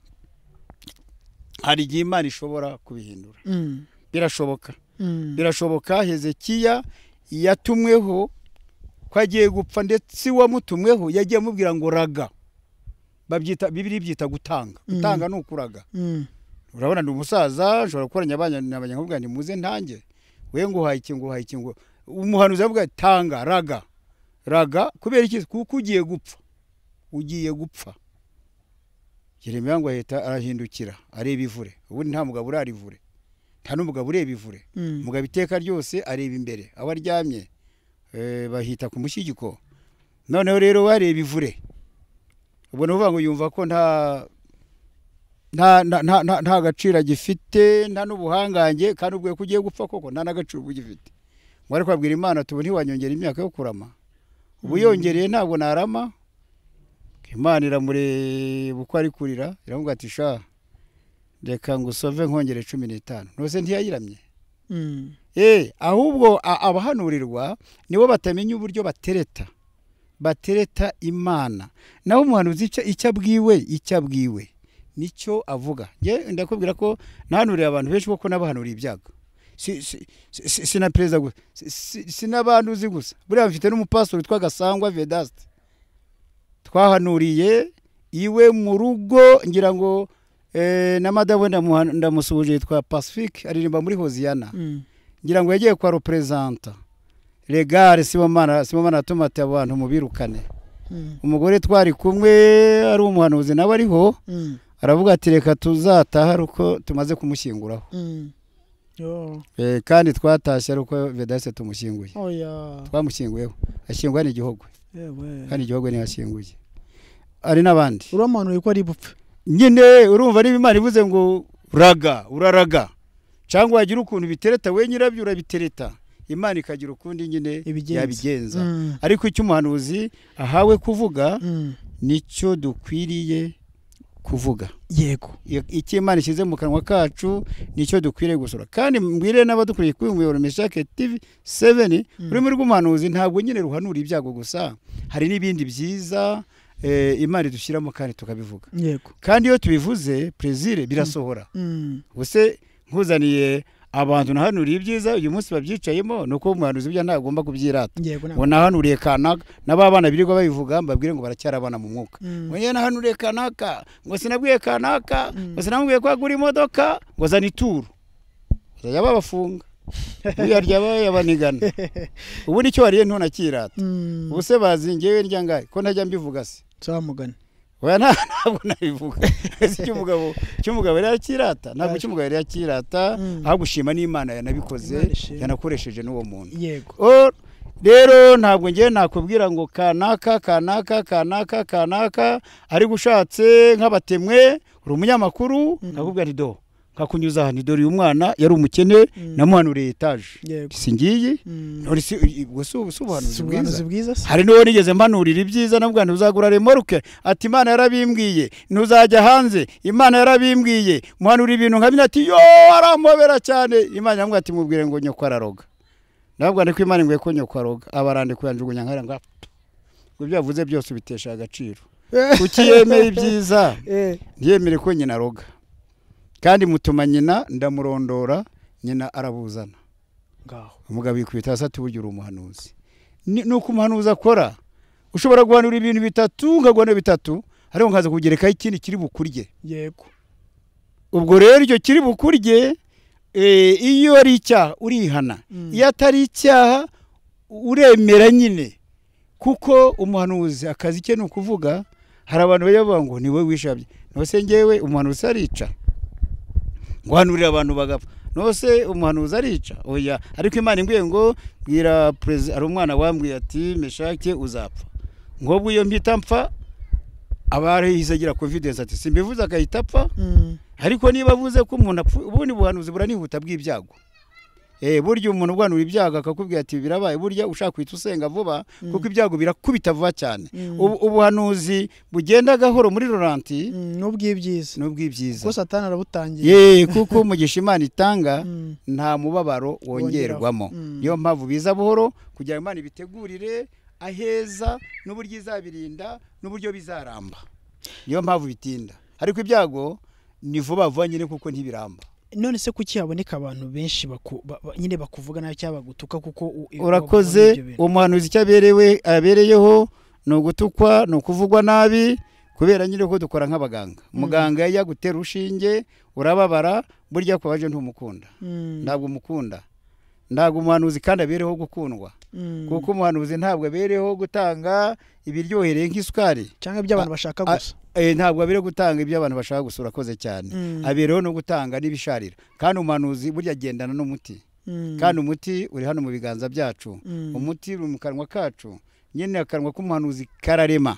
B: hari igihe imana ishobora kubihindura
A: mm,
B: birashoboka
A: mm.
B: birashoboka hezekiya yatumweho ko agiye gupfa ndetse uwamutumweho yagiye amubwira ngo raga babyita bibiri byita gutanga
A: Mm.
B: gutanga ni ukuraga
A: Mm,
B: urabona ni umusaza ushobora gukoranya abanyabanya nkavuga nti muze ntange we ngo uhaye iki ngo uhaye iki ngo umuhanuzi aravuga ati, tanga raga raga kubera iki kuko ugiye gupfa ugiye gupfa yeremiya ngo ahita arahindukira areba ivure ubundi nta mugabo urarivure nta n'umugabo ureba ivure
A: mm,
B: umugabo iteka ryose areba imbere aho aryamye eh, bahita ku mushyigiko noneho rero wareba ivure ubwo ni ukuvuga ngo yumva ko nta nta nta- nta- nta- nta gaciro agifite nta n'ubuhangange kandi ubwo ko ugiye gupfa koko nta n'agaciro uba ugifite ngo ariko abwira imana tuba ntiwanyongera imyaka yo kurama ubu yongereye ntabwo narama imana iramureba uko ari kurira iravuga ati sha reka ngusove nkongere cumi n'itanu ntose ntiyayiramye
A: Mm.
B: Eh, ahubwo a- abahanurirwa nibo batamenya uburyo batereta batereta imana naho umuhanuzi icyo icyo abwiwe icyo abwiwe nicyo avuga nge ndakubwira ko nahanuriye abantu benshi kuko nabahanuriye ibyago si, si, si, si, si na perezida gusa si, si, si n'abanduzi gusa buriya mfite n'umupasiteri witwa gasangwa vedaste twahanuriye iwe mu rugo ngira ngo eh, na madamu we ndamuha- ndamusuhuje yitwa pacifique aririmba muri hoziyana
A: Mm.
B: ngira ngo yagiye kwa reperezanta regare simomana simomana atuma ati abo bantu mubirukane
A: Mm.
B: umugore twari kumwe ari umuhanuzi nawe ariho
A: Mm.
B: aravuga ati reka tuzataha ari uko tumaze kumushyinguraho
A: Mm. Oh.
B: Eh, kandi twatashye ari uko vedase tumushyinguye
A: Oya.
B: twamushyinguyeho ashyingwa n'igihugu
A: Yewe.
B: kandi igihugu niho ashyinguye ari n'abandi
A: Uramanuye ko ari bupfe.
B: nyine urumva niba imana ivuze ngo raga uraraga cyangwa wagira ukuntu bitereta we nyirabyo urabitereta imana ikagira ukundi nyine
A: Ibigenza.
B: yabigenza
A: Mm.
B: ariko icyo umuhanuzi ahawe kuvuga
A: Mm.
B: nicyo dukwiriye kuvuga
A: Yego.
B: I- icyo imana ishyize mu kanwa kacu nicyo dukwiriye gusura kandi mbwire n'abadukuriye kuri umuyoboro meshake tv seveni
A: Mm.
B: ururimi rw'umuhanuzi ntabwo nyine ruhanura ibyago gusa hari n'ibindi byiza eh, imana idushyiramo kandi tukabivuga
A: Yego.
B: kandi iyo tubivuze perezire birasohora
A: Mm.
B: ubuse nkuzaniye abantu nahanuriye ibyiza uyu munsi babyicayemo ni uko umuhanuzi burya ntagomba kubyirata
A: Yego
B: ngo
A: ntabwo.
B: nahanuriye kanaka n'ababana birirwa babivuga mbabwire ngo baracyari abana mu mwuka
A: Mm.
B: ngo njye nahanuriye kanaka ngo sinabwiye kanaka
A: Mm.
B: ngo sinamubwiye ko agura imodoka ngo zana ituru bazajya babafunga uyarya bayabanigana ubu nicyo wariye ntunakirata
A: Mm.
B: ubuse bazi njyewe ndya ngahe ko ntajya mbivuga se
A: Zamugana.
B: oya nta- ntabwo nabivuga ese icy'umugabo icy'umugabo yari yakirata ntabwo icy'umugabo yari yakirata
A: Mm.
B: ahubwo ushima n'imana yanabikoze
A: Imana ishimwe.
B: yanakoresheje n'uwo muntu
A: Yego.
B: O- rero ntabwo ngewe nakubwira ngo kanaka kanaka kanaka kanaka ariko ushatse nk'abatemwe uri umunyamakuru
A: Mm.
B: nakubwira nti do nkakunyuza aha dore uyu mwana yari umukene
A: Mm.
B: namuhanuriye etaje
A: Yego.
B: si ngiyi
A: Mm.
B: None si ubwo si ubu- si ubuhanuzi
A: Si
B: bwiza
A: ubuhanuzi bwiza se?
B: hari n'uwo nigeze mpanurira ibyiza navuga nti uzagura remoruke ati imana yarabimbwiye ntuzajya hanze imana yarabimbwiye muhanura ibintu nka bino ati yo arampobera cyane imana iramubwira ati mubwire ngo nyoko araroga ndavuga ndiko imana nguye ko nyoko aroga abarande kuyanjugunya nkara ngo apfa. ngo ibyo yavuze byose ubitesha agaciro ukiyemeye ibyiza
A: Eh.
B: ntiyemere ko nyina aroga kandi mutuma nyina ndamurondora nyina arabuzana
A: Ngaho.
B: umugabo yikubita hasi ati burya uri umuhanuzi Ni- ni uko umuhanuzi akora ushobora guhanura ibintu bitatu ukaguhanura bitatu ariko nkaza kugerekaho ikindi kiri bukurye
A: Yego.
B: ubwo rero icyo kiri bukurye eh, iyo ari icyaha urihana
A: Mm.
B: iyo atari icyaha uremera nyine kuko umuhanuzi akazi ke ni ukuvuga hari abantu bajya bavuga ngo ni wowe wishabye nose ngewe umuhanuzi arica guhanurira abantu bagapfa nose umuhanuzi arica oya ariko imana imbwiye ngo bwira perezida hari umwana wambwiye ati meshake uzapfa ngobwo iyo mpita mpfa abarahise agira confidence ati simbivuze agahita apfa
A: Mm.
B: ariko niba avuze ko umuntu apfuye ubundi buhanuzi buranihuta bw'ibyago eh burya umuntu ubuhanura ibyago akakubwira ati birabaye burya ushaka guhita usenga vuba
A: Mm.
B: kuko ibyago birakubita vuba cyane
A: Mm.
B: Ubu- ubuhanuzi bugenda gahoro muri roranti
A: Mm. N'ubwibyiza.
B: ni ubw'ibyiza
A: Ko Satani arabutangiye.
B: ye kuko umugisha imana itanga
A: Mm.
B: nta mubabaro wongerwamo
A: Mm.
B: niyo mpamvu biza buhoro kugira ngo imana ibitegurire aheza n'uburyo izabirinda n'uburyo bizaramba niyo mpamvu bitinda ariko ibyago ni vuba vuba nyine kuko ntibiramba
A: none se kuki haboneka abantu benshi baku- ba- ba- nyine bakuvuga nabi cyangwa bagutuka kuko u- i-
B: urakoze
A: bakora ibyo bintu?
B: umuhanuzi icyo aberewe abereyeho ni ugutukwa ni ukuvugwa nabi kubera nyine ko dukora nk'abaganga muganga iyo agutera urushinge urababara burya ko waje ntumukunda
A: Mm,
B: ntabwo umukunda ntabwo umuhanuzi kandi abereho gukundwa
A: mm.
B: kuko umuhanuzi ntabwo abereho gutanga ibiryohereye nk'isukari
A: cyangwa ibyo abantu bashaka
B: a-
A: gusa
B: Eh, ntabwo abereho gutanga ibyo abantu bashaka gusa urakoze cyane
A: Mm.
B: abereho no gutanga n'ibisharira kandi umuhanuzi burya agendana n'umuti kandi umuti uri hano mu biganza byacu
A: Mm.
B: umuti uri mu kanwa kacu nyine akanwa k'umuhanuzi kararema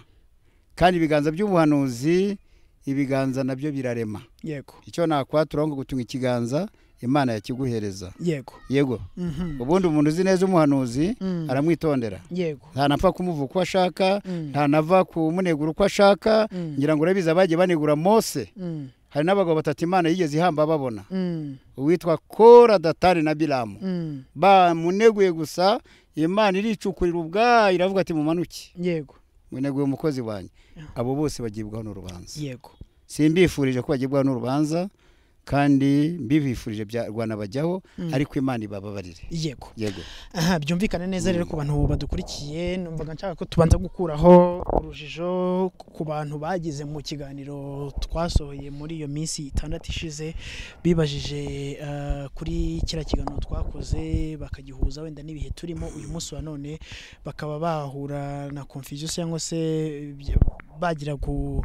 B: kandi ibiganza by'ubuhanuzi ibiganza nabyo birarema
A: yego
B: icyo nakwatura ngo gutunga ikiganza imana yakiguhereza
A: yego
B: yego
A: Mhm.
B: ubundi umuntu uzi neza umuhanuzi
A: Mm.
B: aramwitondera
A: yego
B: ntanapfa kumuvuga uko ashaka
A: Mm.
B: ntanava kumunegura uko ashaka
A: Mm.
B: ngira ngo urabizi abagiye banegura mose
A: Mm.
B: hari n'abagabo batatu imana yigeze ihamba babona
A: Mm.
B: uwitwa kora datari na biramu
A: Mm.
B: bamuneguye gusa imana iricukurira ubwayo iravuga ati mumanuke
A: yego
B: muneguye umukozi wanjye abo bose bagibwaho n'urubanza
A: yego
B: simbifurije ko bagibwaho n'urubanza kandi mbibifurije bya rwanabajyaho
A: Mm.
B: ariko imana ibababarire
A: yego
B: yego
A: aha byumvikane neza rero ku bantu badukurikiye numvaga nshaka ko tubanza gukuraho urujijo ku bantu bagize mu kiganiro twasohoye muri iyo minsi itandatu ishize bibajije eh, kuri kiriya kiganiro twakoze bakagihuza wenda n'ibihe turimo uyu munsi wa none bakaba bahura na confusion cyangwa se ibyo- bagira gu-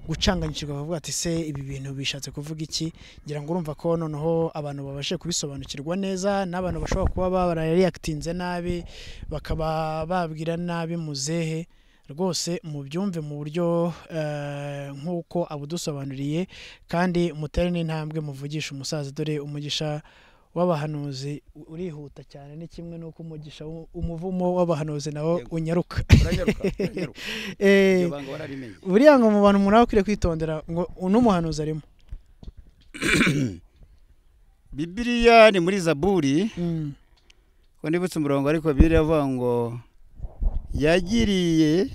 A: gucanganyikirwa bavuga ati se ibi bintu bishatse kuvuga iki ngira ngo urumva ko noneho abantu babashe kubisobanukirwa neza n'abantu bashobora kuba barariyakitinze nabi bakaba babwira nabi muzehe rwose mubyumve mu buryo eh, nk'uko abudusobanuriye kandi mutere n'intambwe muvugisha umusaza dore umugisha w'abahanuzi u- urihuta cyane ni kimwe n'uko umugisha w'u- umuvumo w'abahanuzi nawo
B: Yego.
A: unyaruka
B: uranyaruka uranyaruka
A: Eh,
B: iryo banga wararimenye
A: buriya ngo mu bantu umuntu aba akwiriye kwitondera ngo uno muhanuzi arimo
B: bibiriya ni muri zaburi
A: Mm,
B: ko ndibutse umurongo ariko bibiriya avuga ngo yagiriye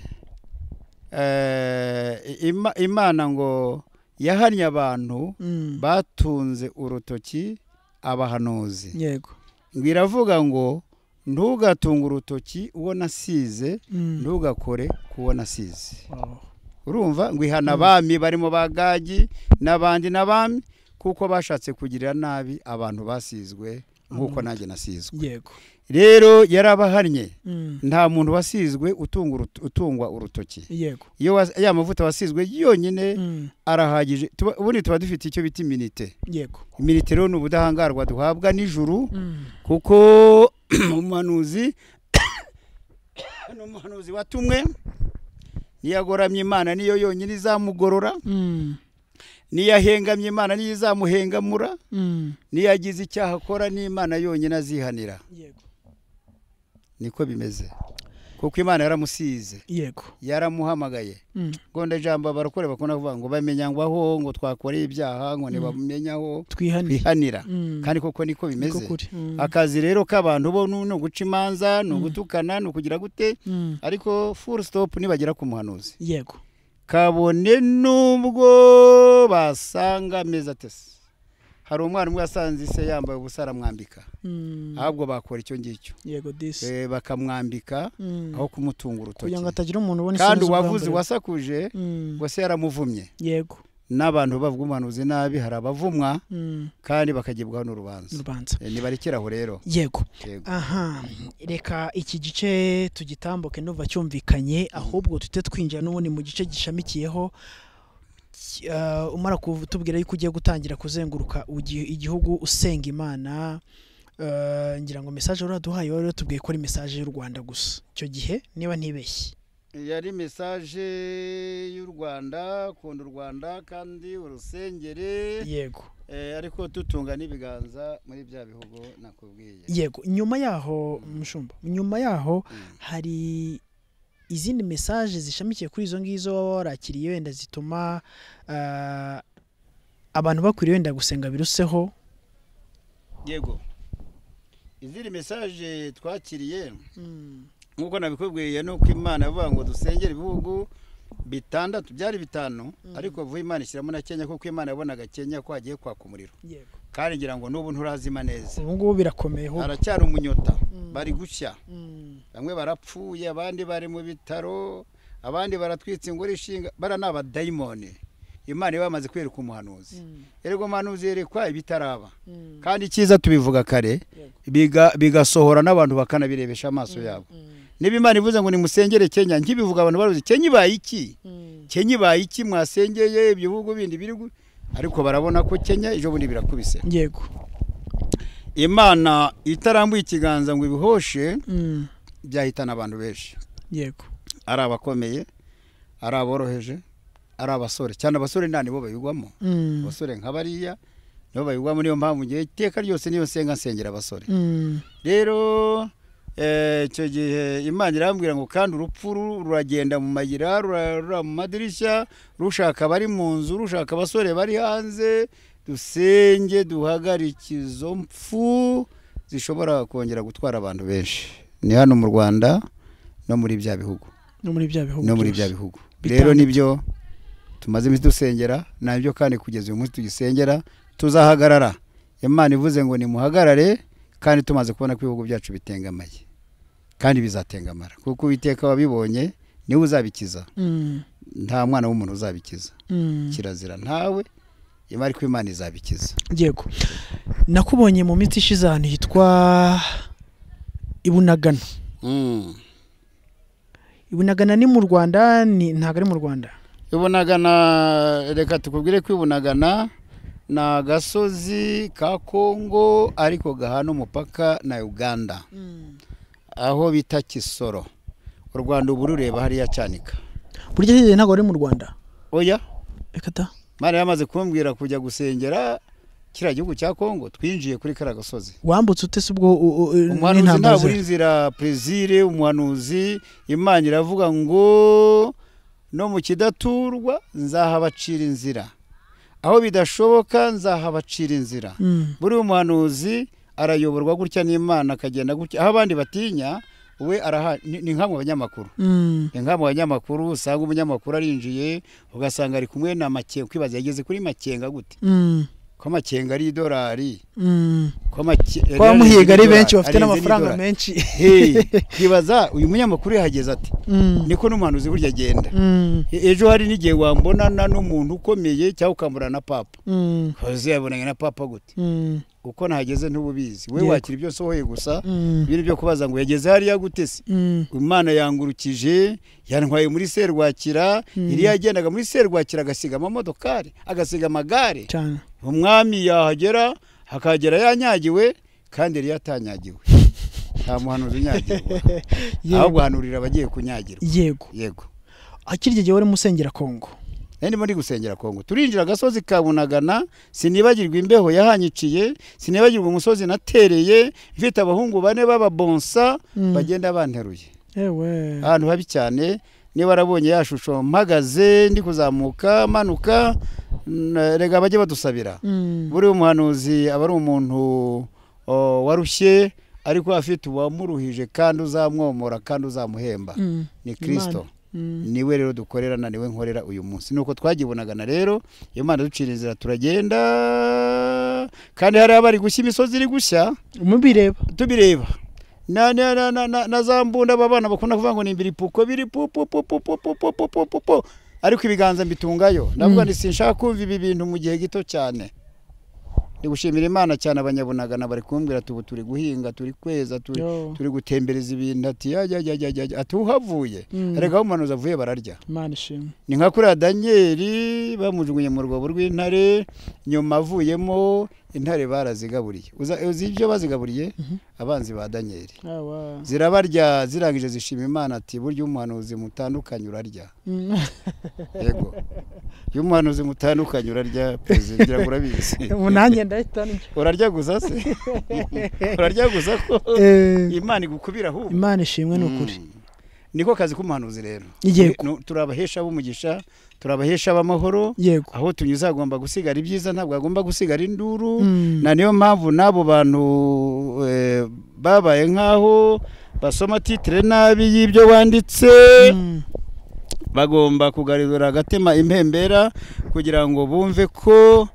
B: eh, ima- imana ngo yahannye abantu
A: mm,
B: batunze urutoki abahanuzi
A: yego
B: ngo iravuga ngo ntugatunge urutoki uwo nasize
A: Mm.
B: ntugakore ku wo nasize
A: Wow.
B: urumva ngo ihana abami barimo ba gagi n'abandi n'abami kuko bashatse kugirira nabi abantu basizwe nk'uko nanjye nasizwe
A: yego
B: rero yarabahannye
A: Mm,
B: nta muntu wasizwe utunga uruto- utungwa urutoki
A: yego
B: iyo was- ya mavuta wasizwe yonyine
A: Mm,
B: arahagije Tuba- ubundi tuba dufite icyo bita iminite
A: yego
B: iminite rero ni ubudahangarwa duhabwa nijuru
A: Mm,
B: kuko umuhanuzi ni umuhanuzi watumwe niyagoramye imana niyo yonyine izamugorora
A: mm,
B: niyahengamye imana niyo izamuhengamura
A: mm,
B: niyagize icyaha akora n'imana yonyine azihanira
A: yego
B: niko bimeze kuko imana yaramusize
A: yego
B: yaramuhamagaye
A: Mm,
B: gonda jambo abarokore bakunda kuvuga ngo bamenya ngo aho ngo twakoreye ibyaha ngo ntibamenyaho
A: twihaniye
B: bihanira
A: Mm,
B: kandi koko niko
A: niko
B: bimeze
A: kuri. Mm,
B: akazi rero k'abantu bo ni ni uguca imanza ni ugutukana ni ukugira gute
A: mm,
B: ariko full stop nibagera ku muhanuzi
A: yego
B: kabone n'ubwo basanga ameza atese hari umwana umwe wasanze se yambaye ubusa aramwambika
A: Mm,
B: ahubwo bakora icyo ngicyo
A: yego disi
B: Eh, bakamwambika
A: Mm,
B: aho kumutunga urutoki
A: kugira ngo hatagira umuntu ubona
B: kandi
A: isinzi
B: uwavuze
A: ubwa mbere.
B: wasakuje
A: Mm,
B: ngo se yaramuvumye
A: yego
B: n'abantu bavuga umuhanuzi nabi hari abavumwa
A: Mm,
B: kandi bakagibwaho n'urubanza
A: urubanza
B: Eh, nibarekeraho rero
A: yego
B: Yego.
A: aha reka iki gice tugitambuke nduva cyumvikanye ahubwo tujye twinjira n'ubundi mu gice gishamikiyeho Ki- ah, umara kutubwira yuko ugiye gutangira kuzenguruka ugi- igihugu usenga imana Ah, ngira ngo message uraduhaye wari watubwiye ko ari message y'u Rwanda gusa icyo gihe niba ntibeshye
B: yari mesaje y'u rwanda kunda u rwanda kandi urusengere
A: yego
B: eh, ariko dutunga n'ibiganza muri bya bihugu nakubwiye
A: yego nyuma yaho mushumba nyuma yaho
B: Mm.
A: hari izindi mesaje zishamikiye kuri izo ngizo waba warakiriye wenda zituma ah, abantu bakwiriye wenda gusenga biruseho
B: yego izindi mesaje twakiriye nk'uko nabikubwiye ni uko imana ivuga ngo dusengere ibihugu bitandatu byari bitanu ariko vuba imana ishyiramo na kenya kuko imana yabonaga kenya ko hagiye kwaka umuriro
A: yego
B: kandi ngira ngo n'ubu nturazima neza
A: ubu ngubu birakomeye ahubwo.
B: haracyari umunyota
A: Mm.
B: bari gushya
A: Mm,
B: bamwe barapfuye abandi bari mu bitaro abandi baratwitse ingoro ishinga bara ni abadayimoni imana iba yamaze kwereka umuhanuzi
A: mm,
B: erega umuhanuzi yerekwa ibitaraba
A: mm,
B: kandi icyiza tubivuga kare
A: yego.
B: biga- bigasohora n'abantu bakanabirebesha amaso yabo
A: Mm,
B: niba imana ivuze ngo nimusengere kenya nkibivuga abantu baruzi kenya ibaye iki
A: mm,
B: kenya ibaye iki mwasengeye ibyo bihugu bindi biri gu-" ariko barabona ko kenya ejo bundi birakubise
A: yego
B: imana itarambuye ikiganza ngo ibihoshe
A: Mm,
B: byahitana abantu benshi
A: yego
B: ari abakomeye ari aboroheje ari abasore cyane abasore nta nibo bayigwamo
A: Mm,
B: abasore nka bariya nibo bayigwamo niyo mpamvu ngewe iteka ryose niyo nsenga nsengera abasore
A: mm,
B: rero eh, icyo gihe imana irambwira ngo kandi urupfu ru- ruragenda mu mayira rura- rura mu madirishya rushaka abari mu nzu rushaka abasore bari hanze dusenge duhagarike izo mfu zishobora kongera gutwara abantu benshi ni hano mu rwanda no muri bya bihugu
A: no muri bya bihugu
B: no muri bya
A: byose.
B: bihugu
A: Bitandatu.
B: rero nibyo tumaze iminsi dusengera nabyo kandi kugeza uyu munsi tugisengera tuzahagarara imana ivuze ngo nimuhagarare kandi tumaze kubona ko ibihugu byacu bitengamaye kandi bizatengamara kuko uwiteka wabibonye niwe uzabikiza
A: Mm,
B: nta mwana w'umuntu uzabikiza
A: mm.
B: kirazira ntawe imana ariko imana izabikiza
A: yego nakubonye mu minsi ishize ahantu hitwa ibunagana ibunagana ni mu rwanda ni ntabwo ari mu rwanda
B: ibunagana reka tukubwire ko ibunagana ni agasozi ka kongo ariko gahana umupaka na uganda aho bita kisoro u rwanda ubu rureba hariya cyanika
A: burya hirya ntabwo ari mu rwanda
B: oya
A: reka ta
B: mwana yamaze kumbwira kujya gusengera kiriya gihugu cya kongo twinjiye kuri kariya gasozi
A: wambutse utese ubwo u- u- u-
B: umuhanuzi
A: n'intambara
B: ntabwo uri
A: zihari?
B: inzira perezire umuhanuzi imana iravuga ngo no mu kidaturwa nzahabacira inzira aho bidashoboka nzahabacira inzira
A: Mm,
B: buriya umuhanuzi arayoborwa gutya n'imana akagenda gutya aho abandi batinya we araha ni ni nka mu banyamakuru
A: mm,
B: ni nka mu banyamakuru usanga umunyamakuru arinjiye ugasanga ari kumwe na makenga ukibaza yageze kuri makenga gute
A: mm,
B: ko makenga ari idolari
A: mm.
B: ko makenga
A: ko abamuhiga ari benshi bafite n'amafaranga menshi
B: twibaza uyu munyamakuru yahageze ati
A: Mm,
B: niko n'umuhanuzi burya agenda
A: mm,
B: E- ejo hari n'igihe wambonana n'umuntu ukomeye cyangwa ukamburana na papa
A: mm,
B: uzi yabonanye na papa gute
A: mm,
B: uko nahageze ntububizi we
A: Yego.
B: wakira ibyo sohoye gusa
A: mm,
B: ibintu byo kubaza ngo yageze hariya gute se
A: mm,
B: imana yangurukije yantwaye muri serwakira
A: Mm.
B: iriya yagendaga muri serwakira agasiga amamodokari agasiga amagare
A: cyane
B: umwami yahagera hakagera yanyagiwe kandi iriya atanyagiwe nta muhanuzi unyagirwa aho
A: yego
B: guhanurira abagiye kunyagirwa
A: yego
B: yego
A: akirya igihe wari musengera kongo
B: nari ndimo ndi gusengera kongo turinjira agasozi ka bunagana sinibagirwa imbeho yahanyiciye sinibagirwa umusozi natereye mfite abahungu bane b'ababonsa
A: Mm.
B: bagenda banteruye
A: yewe
B: ahantu habi cyane niba warabonye ya shusho mpagaze ndi kuzamuka manuka n- rega bajye badusabira
A: Mm,
B: buriya umuhanuzi aba ari umuntu o, warushye ariko afite uwamuruhije kandi uzamwomora kandi uzamuhemba
A: mm,
B: ni kirisito
A: mm,
B: niwe rero dukorera na niwe nkorera uyu munsi nuko twagibonagana rero imana ducira inzira turagenda kandi hari abari gushya imisozi iri gushya
A: mubireba
B: tubireba na na na na na, na za mbunda aba bana bakunda kuvuga ngo ni imbiripuko biri pu pu pu pu pu pu pu pu pu pu pu ariko ibiganza mbitungayo ndavuga
A: Mm.
B: nti sinshaka kumva ibi bintu mu gihe gito cyane ndi gushimira imana cyane abanyabunagana bari kumbwira tubu turi guhinga turi kweza turi
A: Yo.
B: turi gutembereza ibintu ati yajya yajya yajya ati uhavuye
A: Mm.
B: erega aho umuhanuzi avuye bararya
A: imana ishimwe
B: ni nka kuriya daniyeli bamujugunye mu rwobo rw'intare nyuma avuyemo intare barazigaburiye Uza- uzi ibyo bazigaburiye
A: Mhm.
B: abanzi ba daniyeli
A: Awa.
B: zirabarya zirangije zishima imana ati burya umuhanuzi mutandukanye urarya
A: Mm.
B: yego iyo umuhanuzi mutandukanye urarya perezida ngira ngo urabizi
A: ubu nanjye ndahita ndya
B: urarya gusa se urarya gusa ko
A: Eh,
B: imana igukubira ahubwo
A: imana ishimwe ni ukuri
B: Mm. niko kazi k'umuhanuzi rero
A: Yego.
B: Nu- turi abahesha b'umugisha turi abahesha b'amahoro
A: yego
B: aho tunyuze hagomba gusigara ibyiza ntabwo hagomba gusigara induru
A: Mm.
B: na niyo mpamvu n'abo bantu eh, babaye nk'aho basoma titire nabi y'ibyo wanditse
A: Mm.
B: bagomba kugarura agatema impembera kugira ngo bumve ko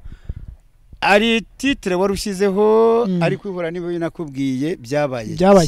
B: ari titire wari ushyizeho
A: Mm.
B: ariko ihura n'ibyo nakubwiye byabaye
A: byabaye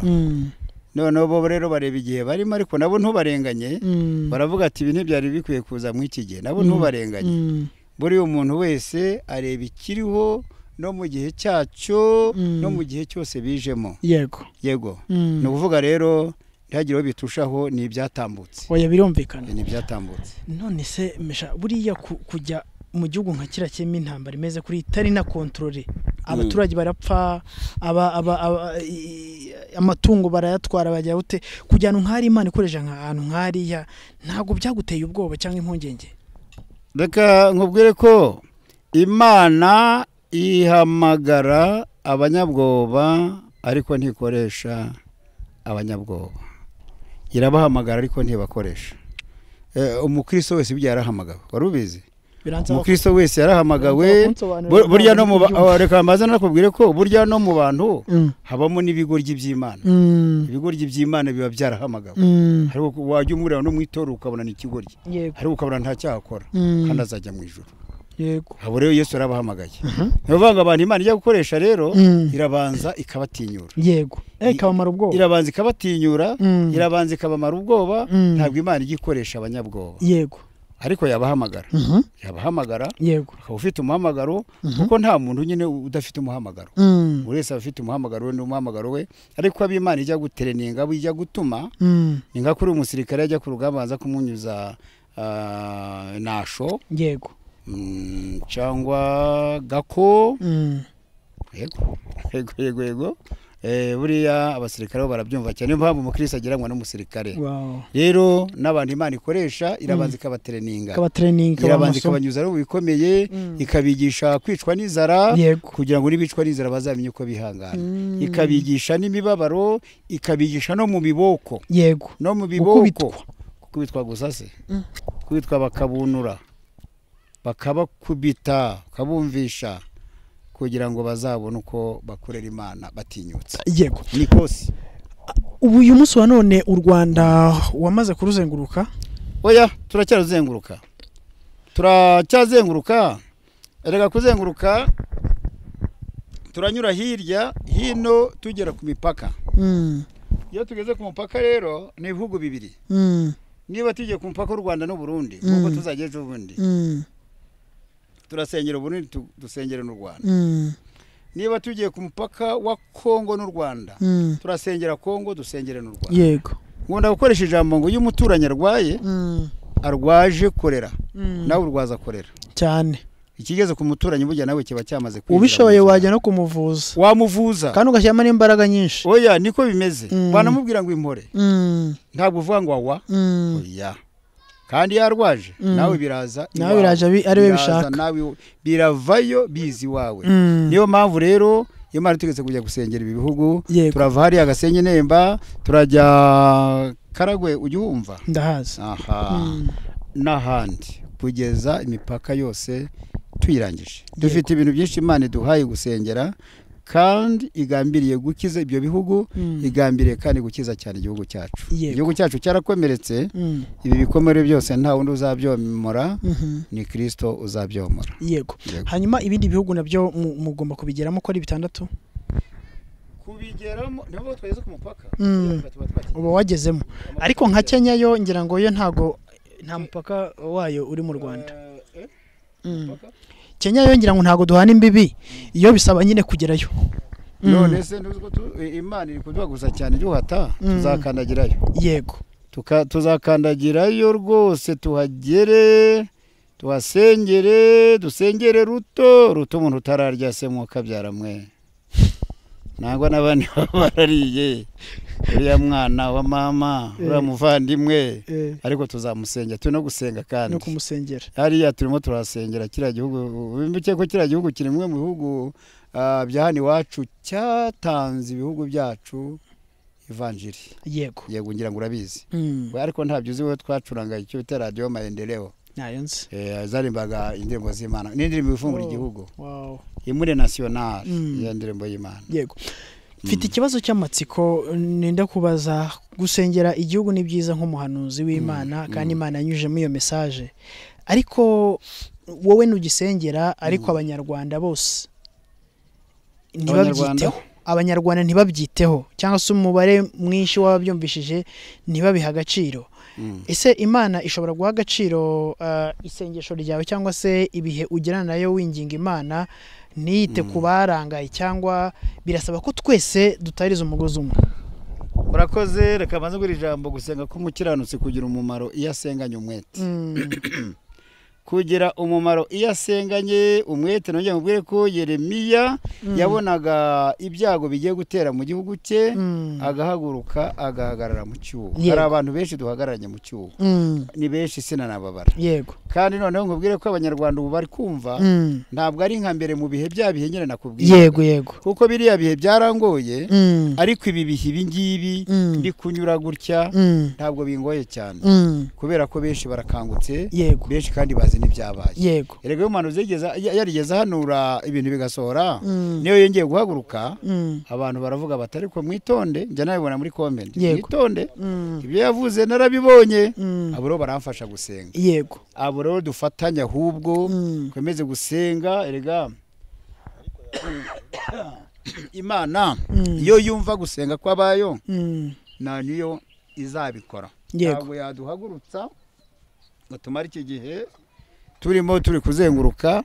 A: kera Mm.
B: noneho bo rero bareba igihe barimo ariko nabo ntubarenganye
A: Mm.
B: baravuga ati ibi ntibyari bikwiye kuza muri iki gihe nabo
A: Mm.
B: ntubarenganye
A: Mm.
B: buriya umuntu wese areba ikiriho no mu gihe cyacyo
A: Mm.
B: no mu gihe cyose bijemo
A: yego
B: yego
A: Mm.
B: ni ukuvuga rero ntihagire uwo bitushaho ni ibyatambutse
A: oya birumvikana
B: ni ibyatambutse
A: none se mesha buriya ku- kujya mu gihugu nka kiriya kirimo intambara imeze kuri itari na kontorore abaturage barapfa aba- aba- aba- i- amatungo barayatwara bajya bute kujya ahantu nk'ahari imana ikoresha ahantu nk'ahariya ntabwo byaguteye ubwoba cyangwa impungenge
B: reka nkubwire ko imana ihamagara abanyabwoba ariko ntikoresha abanyabwoba irabahamagara ariko ntibakoresha Eh, umukristo wese ibyo yarahamagawe wari ubizi
A: biransaba ko-
B: umukristo wese yarahamagawe
A: kunsobanurira
B: Bu- burya no
A: ntabwo
B: mu ba-
A: ndibyumva.
B: ah, reka mbaze nakubwire ko burya no mu bantu
A: Mm.
B: habamo n'ibigoryi by'imana
A: Mm.
B: ibigoryi by'imana biba byarahamagawe
A: Mm.
B: hariho ku- wajya umureba no mu itorero ukabona ni ikigoryi
A: yego
B: hariho ukabona nta cyaha akora
A: Mm.
B: kandi azajya mu ijoro
A: yego
B: abo rero yesu arabahamagaye ni ukuvuga ngo abantu imana ijya gukoresha rero
A: Mm.
B: irabanza ikabatinyura
A: yego
B: I-
A: ikabamara ubwoba
B: irabanza ikabatinyura
A: Mm.
B: irabanza ikabamara ubwoba
A: Mm.
B: ntabwo imana ijya ikoresha abanyabwoba
A: yego
B: ariko yabahamagara
A: Mhm.
B: yabahamagara
A: yego
B: ukaba ufite umuhamagaro
A: Mhm.
B: kuko nta muntu nyine udafite umuhamagaro
A: Mm.
B: buri wese aba afite umuhamagaro we n'umuhamagaro we ariko ab'imana ijya gutereninga abo ijya gutuma
A: Mm.
B: ni nka kuri umusirikare ajya ku rugamba aza kumwunyuza ah, nasho
A: yego
B: mm, cyangwa gako
A: Mm.
B: yego yego yego yego Eh, buriya abasirikare bo barabyumva cyane niyo mpamvu umukirisi agiranwa n'umusirikare
A: wow
B: rero n'abantu imana ikoresha irabanza ikabatereninga
A: ikaba training ikaba
B: irabanza
A: amasomo.
B: ikabanyuza no mu bikomeye
A: Mm.
B: ikabigisha kwicwa n'inzara
A: yego
B: kugira ngo n'ibicwa n'inzara bazamenye uko bihangana
A: Mm.
B: ikabigisha n'imibabaro ikabigisha no mu biboko
A: yego
B: no mu biboko
A: Gukubitwa.
B: gukubitwa gusa se
A: Mm.
B: gukubitwa bakabunura bakabakubita bakabumvisha kugira ngo bazabone uko bakorera imana batinyutse
A: yego
B: ni kose
A: ubu uyu munsi wa none u rwanda wamaze kuruzenguruka
B: oya turacyaruzenguruka turacyazenguruka reka kuzenguruka turanyura hirya hino tugera ku mipaka
A: Mm,
B: iyo tugeze ku mupaka rero ni ibihugu bibiri
A: mm,
B: niba tugiye ku mupaka w'u rwanda n'u burundi nk'uko
A: Mm.
B: tuzajya ejo bundi
A: mm,
B: turasengera uburundi tu- dusengere n'u rwanda
A: mm,
B: niba tugiye ku mupaka wa kongo n'u rwanda
A: mm.
B: turasengera kongo dusengere n'u rwanda
A: yego
B: nkunda gukoresha ijambo ngo iyo umuturanyi arwaye
A: Mm,
B: arwaje korera
A: mm.
B: nawe urwaza korera
A: cyane
B: ikigeze ku muturanyi burya nawe kiba cyamaze kwinjira
A: ubishoboye
B: mu buzima.
A: wajya no kumuvuza
B: wamuvuza
A: kandi ugashyiramo n'imbaraga nyinshi
B: oya niko bimeze
A: Mm.
B: banamubwira ngo impore
A: Mm,
B: ntabwo uvuga ngo awa
A: mm,
B: oya kandi iyo arwaje
A: Mm.
B: nawe biraza
A: nawe
B: iwawe.
A: biraje abi- ari we
B: Biraza
A: bishaka
B: nawe biravayo bizi iwawe
A: Mm,
B: niyo mpamvu rero iyo mara tugeze kujya gusengera ibi bihugu
A: yego
B: turava hariya gasenye nemba turajya karagwe ujya uwumva
A: ndahazi
B: aha
A: Mm,
B: n'ahandi kugeza imipaka yose tuyirangije dufite ibintu byinshi imana iduhaye gusengera kandi igambiriye gukiza ibyo bihugu
A: mm,
B: igambiriye kandi gukiza cyane igihugu cyacu
A: Yego.
B: igihugu cyacu cyarakomeretse
A: mm,
B: ibi bikomere byose nta wundi uzabyomora
A: mhm.
B: ni kirisito uzabyomora
A: yego
B: Yego.
A: hanyuma ibindi bihugu nabyo mu- mugomba kubigeramo ko ari bitandatu
B: kubigeramo niho twageze ku mupaka
A: Mm. uba wagezemo ariko nka kenya yo ngira ngo yo ntago nta mupaka wayo uri mu rwanda Mm. kenya yo ngira ngo ntago duhana imbibi iyo bisaba nyine kugerayo Mm.
B: none se ntuziko tu- imana iri kuduhaguza cyane iduhata
A: Mm.
B: tuzakandagirayo
A: yego
B: Tuka- tuzakandagirayo rwose tuhagere tuhasengere dusengere ruto ruto umuntu utararya se mwuka byaramwe nangwa n'abandi baba barariye uriya mwana wa mama uriya
A: Eh.
B: muvandimwe
A: eh,
B: ariko tuzamusenga turi no gusenga
A: no
B: kandi
A: kumusengera
B: hariya turimo turahasengera kiriya gihugu bimbike ko kiriya gihugu kiri bimwe mu bihugu ah, bya hano iwacu cyatanze ibihugu byacu ivanjiri
A: yego
B: yego ngira ngo urabizi
A: Mm,
B: We ariko ntabyo uzi wowe twacuranga icyo bita radiyo mayendereo
A: ntayo nzi
B: Eh, zarimbaga indirimbo z'imana n'indirimbo ivumbura
A: Oh.
B: igihugu
A: Wow.
B: imure nasiyonari
A: Mm.
B: iyo ndirimbo y'imana
A: yego mfite ikibazo cy'amatsiko nenda kubaza gusengera igihugu ni byiza nk'umuhanuzi w'imana kandi imana yanyujemo iyo mesaje ariko wowe ntugisengera ariko abanyarwanda bose
B: Abanyarwanda?
A: ntibabyiteho abanyarwanda ntibabyiteho cyangwa se umubare mwinshi w'ababyumvishije ntibabiha agaciro
B: Mm.
A: ese imana ishobora guha agaciro ah, isengesho ryawe cyangwa se ibihe ugirana nayo winginga imana ntiyite ku barangaye cyangwa birasaba ko twese dutariza umugozi umwe
B: urakoze reka banze guha ijambo gusenga k'umukiranutsi kugira umumaro iyo asenganye umwete
A: Mm,
B: kugira umumaro iyo asenganye umwete nongera mubwire ko yeremiya yabonaga ibyago bigiye gutera mu gihugu cye
A: Mm.
B: agahaguruka agahagarara mu cyuho
A: Yego.
B: hari abantu benshi duhagararanye mu cyuho
A: Mm.
B: ni benshi sinanababara
A: yego
B: kandi noneho nkubwire ko abanyarwanda ubu bari kumva
A: Mm.
B: ntabwo ari nka mbere mu bihe bya bihe nyine nakubwiye
A: yego yego
B: kuko biriya bihe byarangoye
A: Mm.
B: ariko ibi bihe ibi ngibi
A: Mm.
B: ndi kunyura gutya
A: Mm.
B: ntabwo bingoye cyane
A: Mm.
B: kubera ko benshi barakangutse
A: yego
B: benshi kandi bazi n'ibyabaye
A: yego
B: erega iyo umuhanuzi yigeze- ya- yarigeze ahanura ibintu bigasohora
A: Mm.
B: niyo yongeye guhaguruka
A: Mm.
B: abantu baravuga bati ariko mwitonde njya nabibona muri komenti
A: Yego.
B: mwitonde
A: Mm.
B: ibyo yavuze narabibonye
A: Mm.
B: abo rero baramfasha gusenga
A: yego
B: abo rero dufatanye ahubwo
A: Mm.
B: twemeze gusenga erega imana
A: Mm.
B: iyo yumva gusenga kw'abayo
A: Mm.
B: na niyo izabikora
A: yego
B: ntabwo yaduhagurutsa ngo tumare iki gihe turimo turi kuzenguruka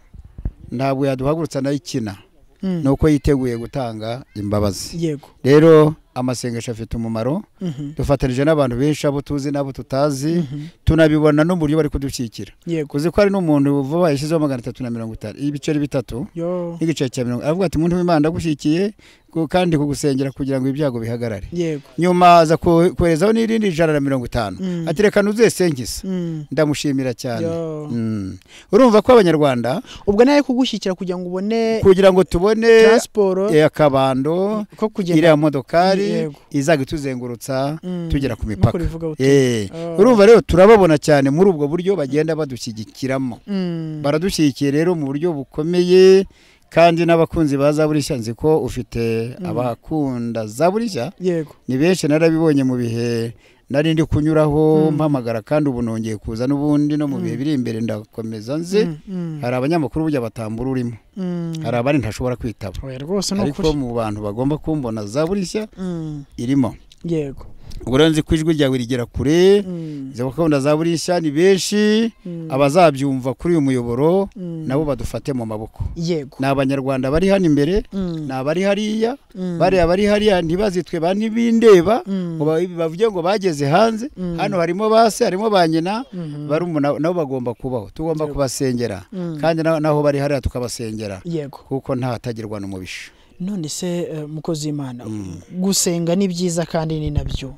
B: ntabwo yaduhagurutsa nayo ikina
A: Mm.
B: ni uko yiteguye gutanga imbabazi
A: yego
B: rero amasengesho afite umumaro
A: Mhm.
B: dufatanije n'abantu benshi abo tuzi n'abo tutazi
A: Mhm.
B: tunabibona n'uburyo bari kudushyikira
A: yego
B: uzi ko hari n'umuntu vuba yashyizeho magana atatu na mirongo itanu ibiceri bitatu
A: yo
B: n'igiceri cya mirongo aravuga ati umuntu w'imana ndagushyikiye ku- kandi kugusengera kugira ngo ibyago bihagarare
A: yego
B: nyuma aza ko- koherezaho n'irindi ijana na mirongo itanu
A: Mm.
B: ati reka nuzesengisa
A: Mm.
B: ndamushimira cyane
A: Yo.
B: Mm. urumva ko abanyarwanda
A: ubwo nawe kugushyigikira kugira ngo ubone
B: kugira ngo tubone
A: taransiporo
B: eh, akabando
A: ko kugenda
B: iriya modokari
A: Yego.
B: izaga ituzengurutsa
A: Mm.
B: tugera
A: nk'uko
B: ku mipaka
A: rivuga uti
B: Eh,
A: Oh.
B: urumva rero turababona cyane muri ubwo buryo bagenda badushyigikiramo
A: Mm.
B: baradushyigikiye rero mu buryo bukomeye kandi n'abakunzi ba zaburishya nzi ko ufite abakunda zaburishya
A: yego
B: ni benshi narabibonye mu bihe nari ndi kunyuraho
A: Mm.
B: mpamagara kandi ubu nongeye kuza n'ubundi no mu bihe
A: Mm.
B: biri imbere ndakomeza nze
A: Mm, mm,
B: hari abanyamakuru burya batambura urimo
A: mm.
B: hari abandi ntashobora kwitaba
A: oya rwose ni
B: ariko
A: ukuri
B: mu bantu bagomba kumbona zaburishya
A: Mm,
B: irimo
A: yego
B: ubwo rero nzi ko ijwi ryawe rigera kure
A: Mm,
B: izo gahunda za burishya ni benshi
A: mm,
B: abazabyumva kuri uyu muyoboro
A: mm.
B: nabo badufate mu maboko
A: yego
B: ni abanyarwanda bari hano imbere
A: Mm,
B: ni abari hariya
A: mm,
B: bariya bari hariya ntibazitwe ba ntibindeba
A: mm,
B: ngo ba- bavuge ngo bageze hanze
A: Mm.
B: hano harimo ba se harimo ba nyina
A: mhm,
B: barumuna nabo bagomba kubaho tugomba
A: Yego.
B: kubasengera
A: mm.
B: kandi na- naho bari hariya tukabasengera
A: yego
B: kuko ntatagirwa n'umubisha
A: none se eh, mukozi w'imana
B: Mm.
A: gusenga ni byiza kandi ni nabyo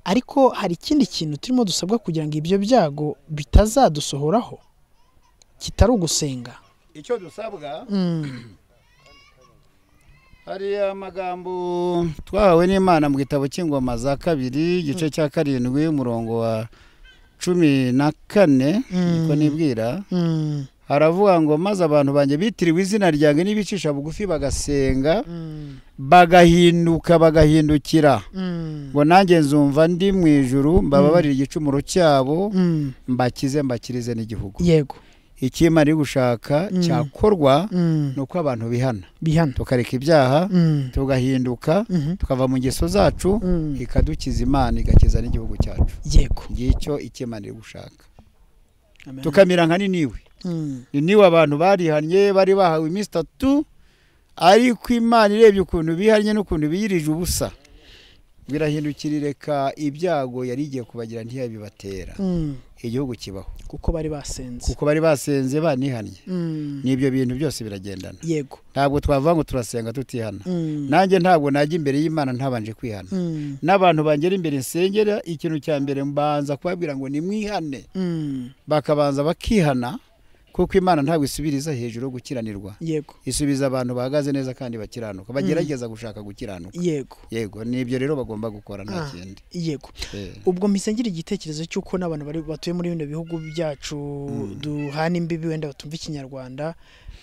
A: ariko hari ikindi kintu turimo dusabwa kugira ngo ibyo byago bitazadusohoraho kitari ugusenga
B: icyo dusabwa
A: Mm,
B: hari amagambo twahawe n'imana mu gitabo cy'ingoma za kabiri igice cya karindwi umurongo wa cumi na kane niko
A: Mm.
B: nibwira
A: mm,
B: haravuga ngo maze abantu banjye bitiriwe izina ryanjye n'ibicisha bugufi bagasenga
A: mm,
B: bagahinduka bagahindukira
A: mm,
B: ngo nanjye nzumva ndi mu ijuru mbababarire igicumuro cyabo
A: mm.
B: mbakize mbakirize n'igihugu
A: yego
B: ikimara iri gushaka
A: Mm.
B: cyakorwa
A: Mm,
B: ni uko abantu bihana
A: bihana
B: tukareka ibyaha
A: Mm,
B: tugahinduka
A: mhm,
B: tukava mu ngeso zacu
A: mm.
B: ikadukiza imana igakiza n'igihugu cyacu
A: yego
B: ngicyo ikimana iri gushaka
A: Amen.
B: tukamira nka niniwe
A: Mm.
B: ni niwe abantu barihannye bari bahawe iminsi itatu ariko imana irebye ukuntu bihannye n'ukuntu biyirije ubusa birahindukira ireka ibyago yari igiye kubagira ntiyabibatera
A: Mm.
B: igihugu kibaho
A: kuko bari basenze
B: kuko bari basenze banihannye
A: Mm.
B: n'ibyo bintu byose biragendana
A: yego
B: ntabwo twavuga ngo turasenga tutihana
A: Mm.
B: nanjye ntabwo najya imbere y'imana ntabanje kwihana
A: Mm.
B: n'abantu bangera imbere nsengera ikintu cya mbere mbanza kubabwira ngo nimwihane
A: Mm.
B: bakabanza bakihana kuko imana ntabwo isubiriza hejuru yo gukiranirwa
A: yego
B: isubiza abantu bahagaze neza kandi bakiranuka bagerageza gushaka gukiranuka
A: yego
B: yego nibyo rero bagomba gukora nta
A: Ah.
B: kindi
A: yego
B: Eh,
A: ubwo mpise ngira igitekerezo cy'uko n'abantu bari batuye muri bino bihugu byacu duhana imbibi wenda batumva ikinyarwanda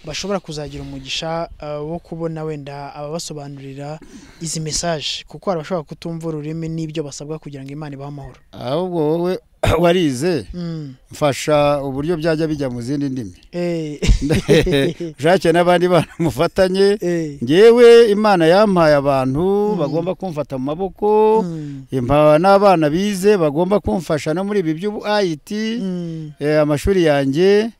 A: bashobora kuzagira umugisha uh, wo kubona wenda ababasobanurira izi mesaje kuko hari abashobora kutumva ururimi n'ibyo basabwa kugira ngo imana ibahe amahoro
B: ahubwo wowe warize
A: mm.
B: mfasha uburyo byajya bijya mu zindi ndimi
A: eh.
B: ushake n'abandi bana mufatanye
A: eh.
B: ngewe imana yampaye abantu bagomba kumfata mu maboko
A: Mm.
B: impawe n'abana bize bagomba kumfasha no muri ibi by'ubu ayiti
A: Mm.
B: Eh, amashuri yanjye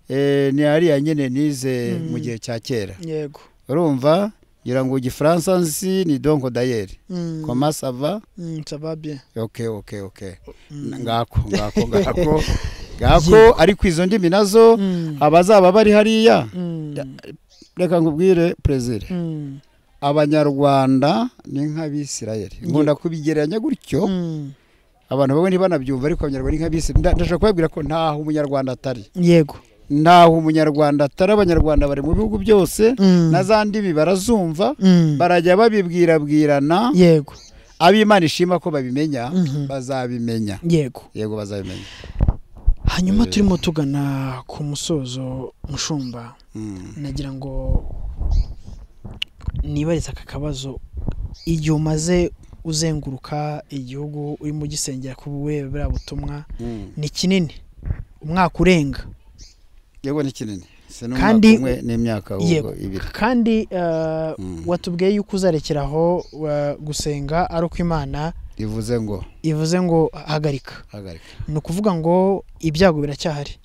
B: eh, ni ariya nyine nize mu
A: Mm.
B: gihe cya kera
A: yego
B: urumva ngira ngo igifaransa nzi ni donko dayeri
A: Mm.
B: koma sava
A: Mm, ça va bien
B: oke oke oke
A: Mm.
B: ngako ngako ngako gako ariko izo ndimi nazo
A: Mm,
B: abazaba bari hariya
A: mm,
B: reka nkubwire perezida
A: mm,
B: abanyarwanda ni nk'abisirayeli nkunda kubigereranya gutyo
A: mm.
B: abantu bamwe ntibanabyumva ariko abanyarwanda ni nk'abisirayeli Nda- ndashaka kubabwira ko ntaho umunyarwanda atari
A: yego
B: ntaho umunyarwanda atari abanyarwanda bari mu bihugu byose
A: Mm,
B: na za ndimi barazumva
A: mm,
B: barajya babibwirabwirana
A: yego
B: ab'imana ishima ko babimenya
A: Mhm.
B: bazabimenya
A: yego
B: yego bazabimenya
A: hanyuma
B: Eh.
A: turimo tugana ku musozo mushumba
B: Mm.
A: nagira ngo nibarize aka kabazo igihe umaze uzenguruka igihugu urimo ugisengera ku bube buriya butumwa
B: Mm.
A: ni kinini umwaka urenga
B: yego ni kinini si n'umwaka
A: Kandi-
B: umwe n'imyaka
A: yego
B: ahubwo ibiri
A: kandi eh,
B: Mm.
A: watubwiye yuko uzarekeraho eh, gusenga ari uko imana
B: bivuze ngo
A: ivuze ngo hagarika
B: hagarika
A: ni ukuvuga ngo ibyago biracyahari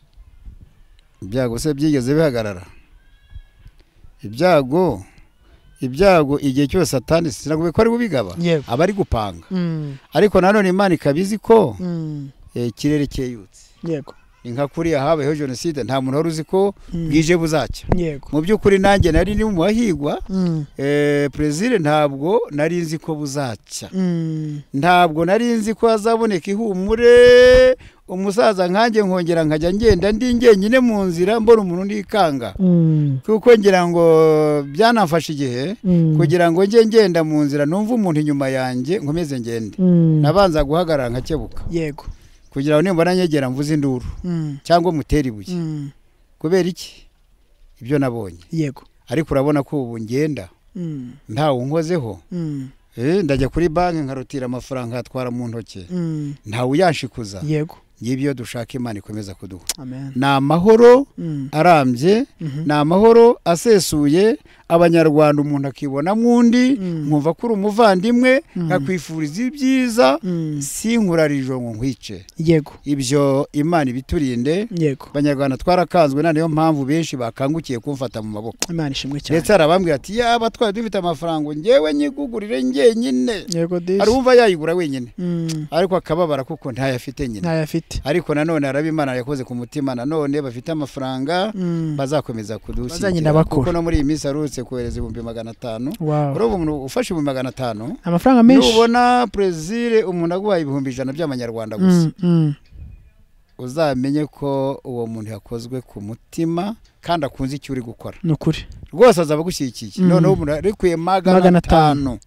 B: ibyago se byigeze bihagarara ibyago ibyago igihe cyose atandi sinago ko ari bubigaba
A: yego
B: aba ari gupanga
A: Mm,
B: ariko nanone imana ikaba izi ko
A: mm,
B: eh, ikirere cyeyutse
A: yego
B: ni nka kuriya habayeho jenoside nta muntu wari uzi ko
A: Mm,
B: bwije buzacya
A: yego
B: mu by'ukuri nanjye nari ni mu bahigwa
A: Mm,
B: eh, perezida ntabwo nari nzi ko buzacya
A: mm,
B: ntabwo nari nzi ko hazaboneka ihumure umusaza nkanjye nkongera nkajya ngenda ndi njyenyine mu nzira mbona umuntu unikanga
A: mm,
B: kuko ngira ngo byanafashe igihe
A: mm,
B: kugira ngo njye ngenda mu nzira numve umuntu inyuma yanjye nkomeze ngende
A: mm,
B: nabanza guhagarara nkakebuka
A: yego
B: kugira ngo nimbona nyegera mvuze induru
A: Mm,
B: cyangwa mutere ibuye
A: mm,
B: kubera iki ibyo nabonye
A: yego
B: ariko urabona ko ubu ngenda
A: Mm,
B: ntawe unkozeho
A: mm,
B: Eh, ndajya kuri banki nkarutira amafaranga nkatwara mu ntoki
A: mm,
B: ntawe uyanshyikuza
A: yego
B: ngibyo dushaka imana ikomeza kuduha
A: amen
B: ni amahoro
A: Mm,
B: arambye
A: mhm.
B: ni amahoro asesuye abanyarwanda umuntu akibonamo undi
A: Mm.
B: nkumva ko uri umuvandimwe
A: Mm.
B: nkakwifuriza ibyiza
A: Mm,
B: sinkurarijo ngo nkwice
A: yego
B: ibyo imana ibiturinde
A: yego
B: abanyarwanda twarakanzwe na niyo mpamvu benshi bakangukiye kumfata mu maboko
A: imana ishimwe cyane
B: ndetse hari abambwira ati yaba twari dufite amafaranga ngo ngewe nyigugurire njyenyine
A: yego
B: hari
A: disi
B: uwumva yayigura wenyine
A: Mm,
B: ariko akababara kuko ntayo nyine
A: ntayo afite
B: ariko nanone haraba imana yakoze ku mutima nanone bafite amafaranga
A: Mm,
B: bazakomeza kudusigira
A: Bazagenda bakura.
B: kuko no muri iyi minsi harutse kohereza ibihumbi magana atanu
A: wow
B: ureba umuntu ufashe ibihumbi magana atanu
A: amafaranga menshi
B: nubona perezire umuntu aguhaye ibihumbi ijana by'amanyarwanda gusa
A: Mm, mm,
B: uzamenye ko uwo muntu yakozwe ku mutima kandi akunze icyo uri gukora
A: ni ukuri
B: rwose azaba agushyigikiye
A: Mm.
B: noneho umuntu arekuye magana
A: Magana
B: atanu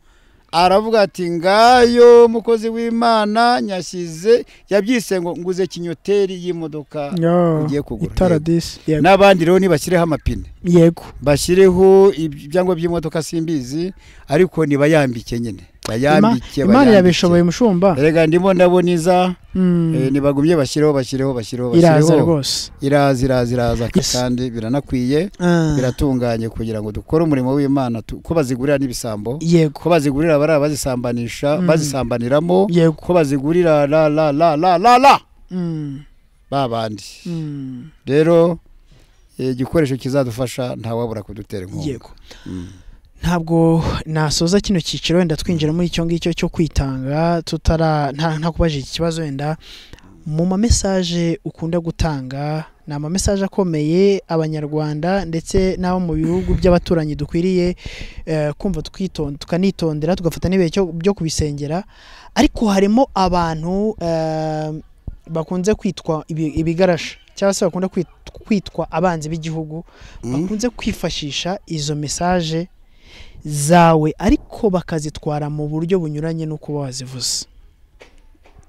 B: aravuga ati ngayo mukozi w'imana nyashyize yabyise ngo nguze kinyoteri y'imodoka
A: Yo,
B: ugiye kugura
A: itara
B: Yego.
A: disi yego
B: n'abandi rero nibashyireho amapine
A: yego
B: bashyireho ibyangwa by'imodoka simbizi ariko nibayambike nyine
A: Ima-
B: bayambike
A: imana
B: bayambike.
A: irabishoboye mushumba
B: erega ndimo ndabona iza
A: Mm,
B: eh, ntibagumye bashyireho bashyireho bashyireho
A: iraza
B: bashyireho
A: rwose
B: iraza iraza iraza ka-
A: Yes.
B: kandi biranakwiye
A: Ah,
B: biratunganye kugira ngo dukore umurimo w'imana tu- ko bazigurira n'ibisambo
A: yego
B: ko bazigurira abari abazisambanisha
A: Mm.
B: bazisambaniramo
A: yego
B: ko bazigurira la la la la la la
A: Mm,
B: ba bandi
A: mm,
B: rero eh, igikoresho kizadufasha ntawabura kudutera inkunga
A: yego
B: Mm.
A: ntabwo nasoza kino cyiciro wenda twinjira muri icyo ngicyo cyo kwitanga tutara nta ntakubajije iki kibazo wenda mu mamesaje ukunda gutanga ni amamesaje akomeye abanyarwanda ndetse n'abo mu bihugu by'abaturanyi dukwiriye eh, kumva tukiton- tukanitondera tugafata n'ibihe cyo- byo kubisengera ariko harimo abantu eh, bakunze kwitwa ibi- ibigarasha cyangwa se bakunda kwit- kwitwa abanzi b'igihugu
B: Mm.
A: bakunze kwifashisha izo mesaje zawe ariko bakazitwara mu buryo bunyuranye n'uko uba wazivuze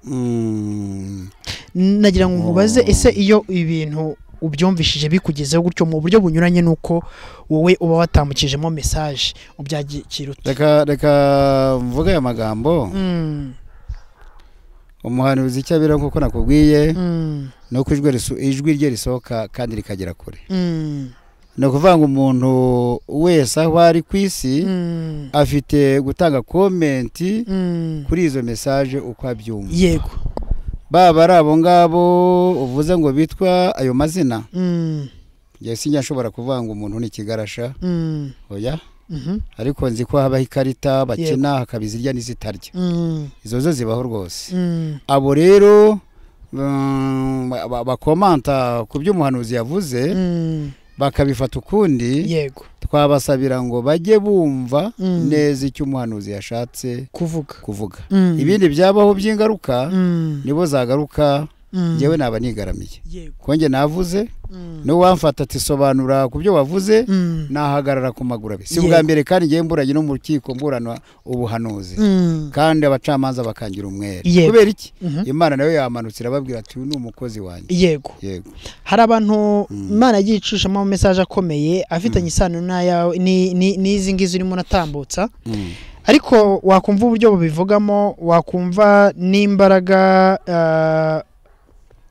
B: Mm.
A: nagira ngo nkubaze
B: Oh.
A: ese iyo ibintu ubyumvishije bikugezeho gutyo mu buryo bunyuranye n'uko wowe uba watambukijemo mesaje ubyakira ute
B: reka reka mvuge aya magambo
A: Mm,
B: umuhanuzi icyo abera nk'uko nakubwiye
A: mm,
B: ni uko ijwi riso- ijwi rye risohoka kandi rikagera kure
A: mm,
B: ni ukuvuga ngo umuntu wese aho ari ku isi
A: mm,
B: afite gutanga komenti
A: mm.
B: kuri izo mesaje uko abyumva
A: yego
B: baba ari abo ngabo uvuze ngo bitwa ayo mazina
A: Mm,
B: njye sinjya nshobora kuvuga ngo umuntu ni ikigarasha
A: mm,
B: oya
A: mhm,
B: ariko nzi ko habaho ikarita bakina hakaba izirya n'izitarya
A: mm,
B: izo zo zibaho rwose
A: mm,
B: abo rero mm, ba- ba- bakomanta ku byo umuhanuzi yavuze
A: Mm,
B: bakabifata ukundi
A: yego
B: twabasabira ngo bajye bumva
A: Mm.
B: neza icyo umuhanuzi yashatse
A: kuvuga
B: kuvuga
A: Mm,
B: ibindi byabaho by'ingaruka
A: mm,
B: nibo zagaruka
A: mm,
B: ngewe naba nigaramiye
A: yego
B: konge navuze
A: mm,
B: n'uwamfata ati sobanura ku byo wavuze
A: mm,
B: nahagarara ku maguru abiri si
A: Yego.
B: ubwa mbere kandi ngewe mburanye no mu rukiko mburana ubuhanuzi
A: mm,
B: kandi abacamanza bakangira umwere
A: Yego.
B: kubera iki
A: mhm.
B: imana nayo yamanutse irababwira ati uyu ni umukozi wanjye
A: yego
B: yego
A: hari abantu
B: Mm.
A: imana yagiye icishamo amamesaje akomeye afitanye isano n'ayawe ni- ni- n'izi ngizi urimo unatambutsa
B: Mm.
A: ariko wakumva uburyo bubivugamo wakumva n'imbaraga ah,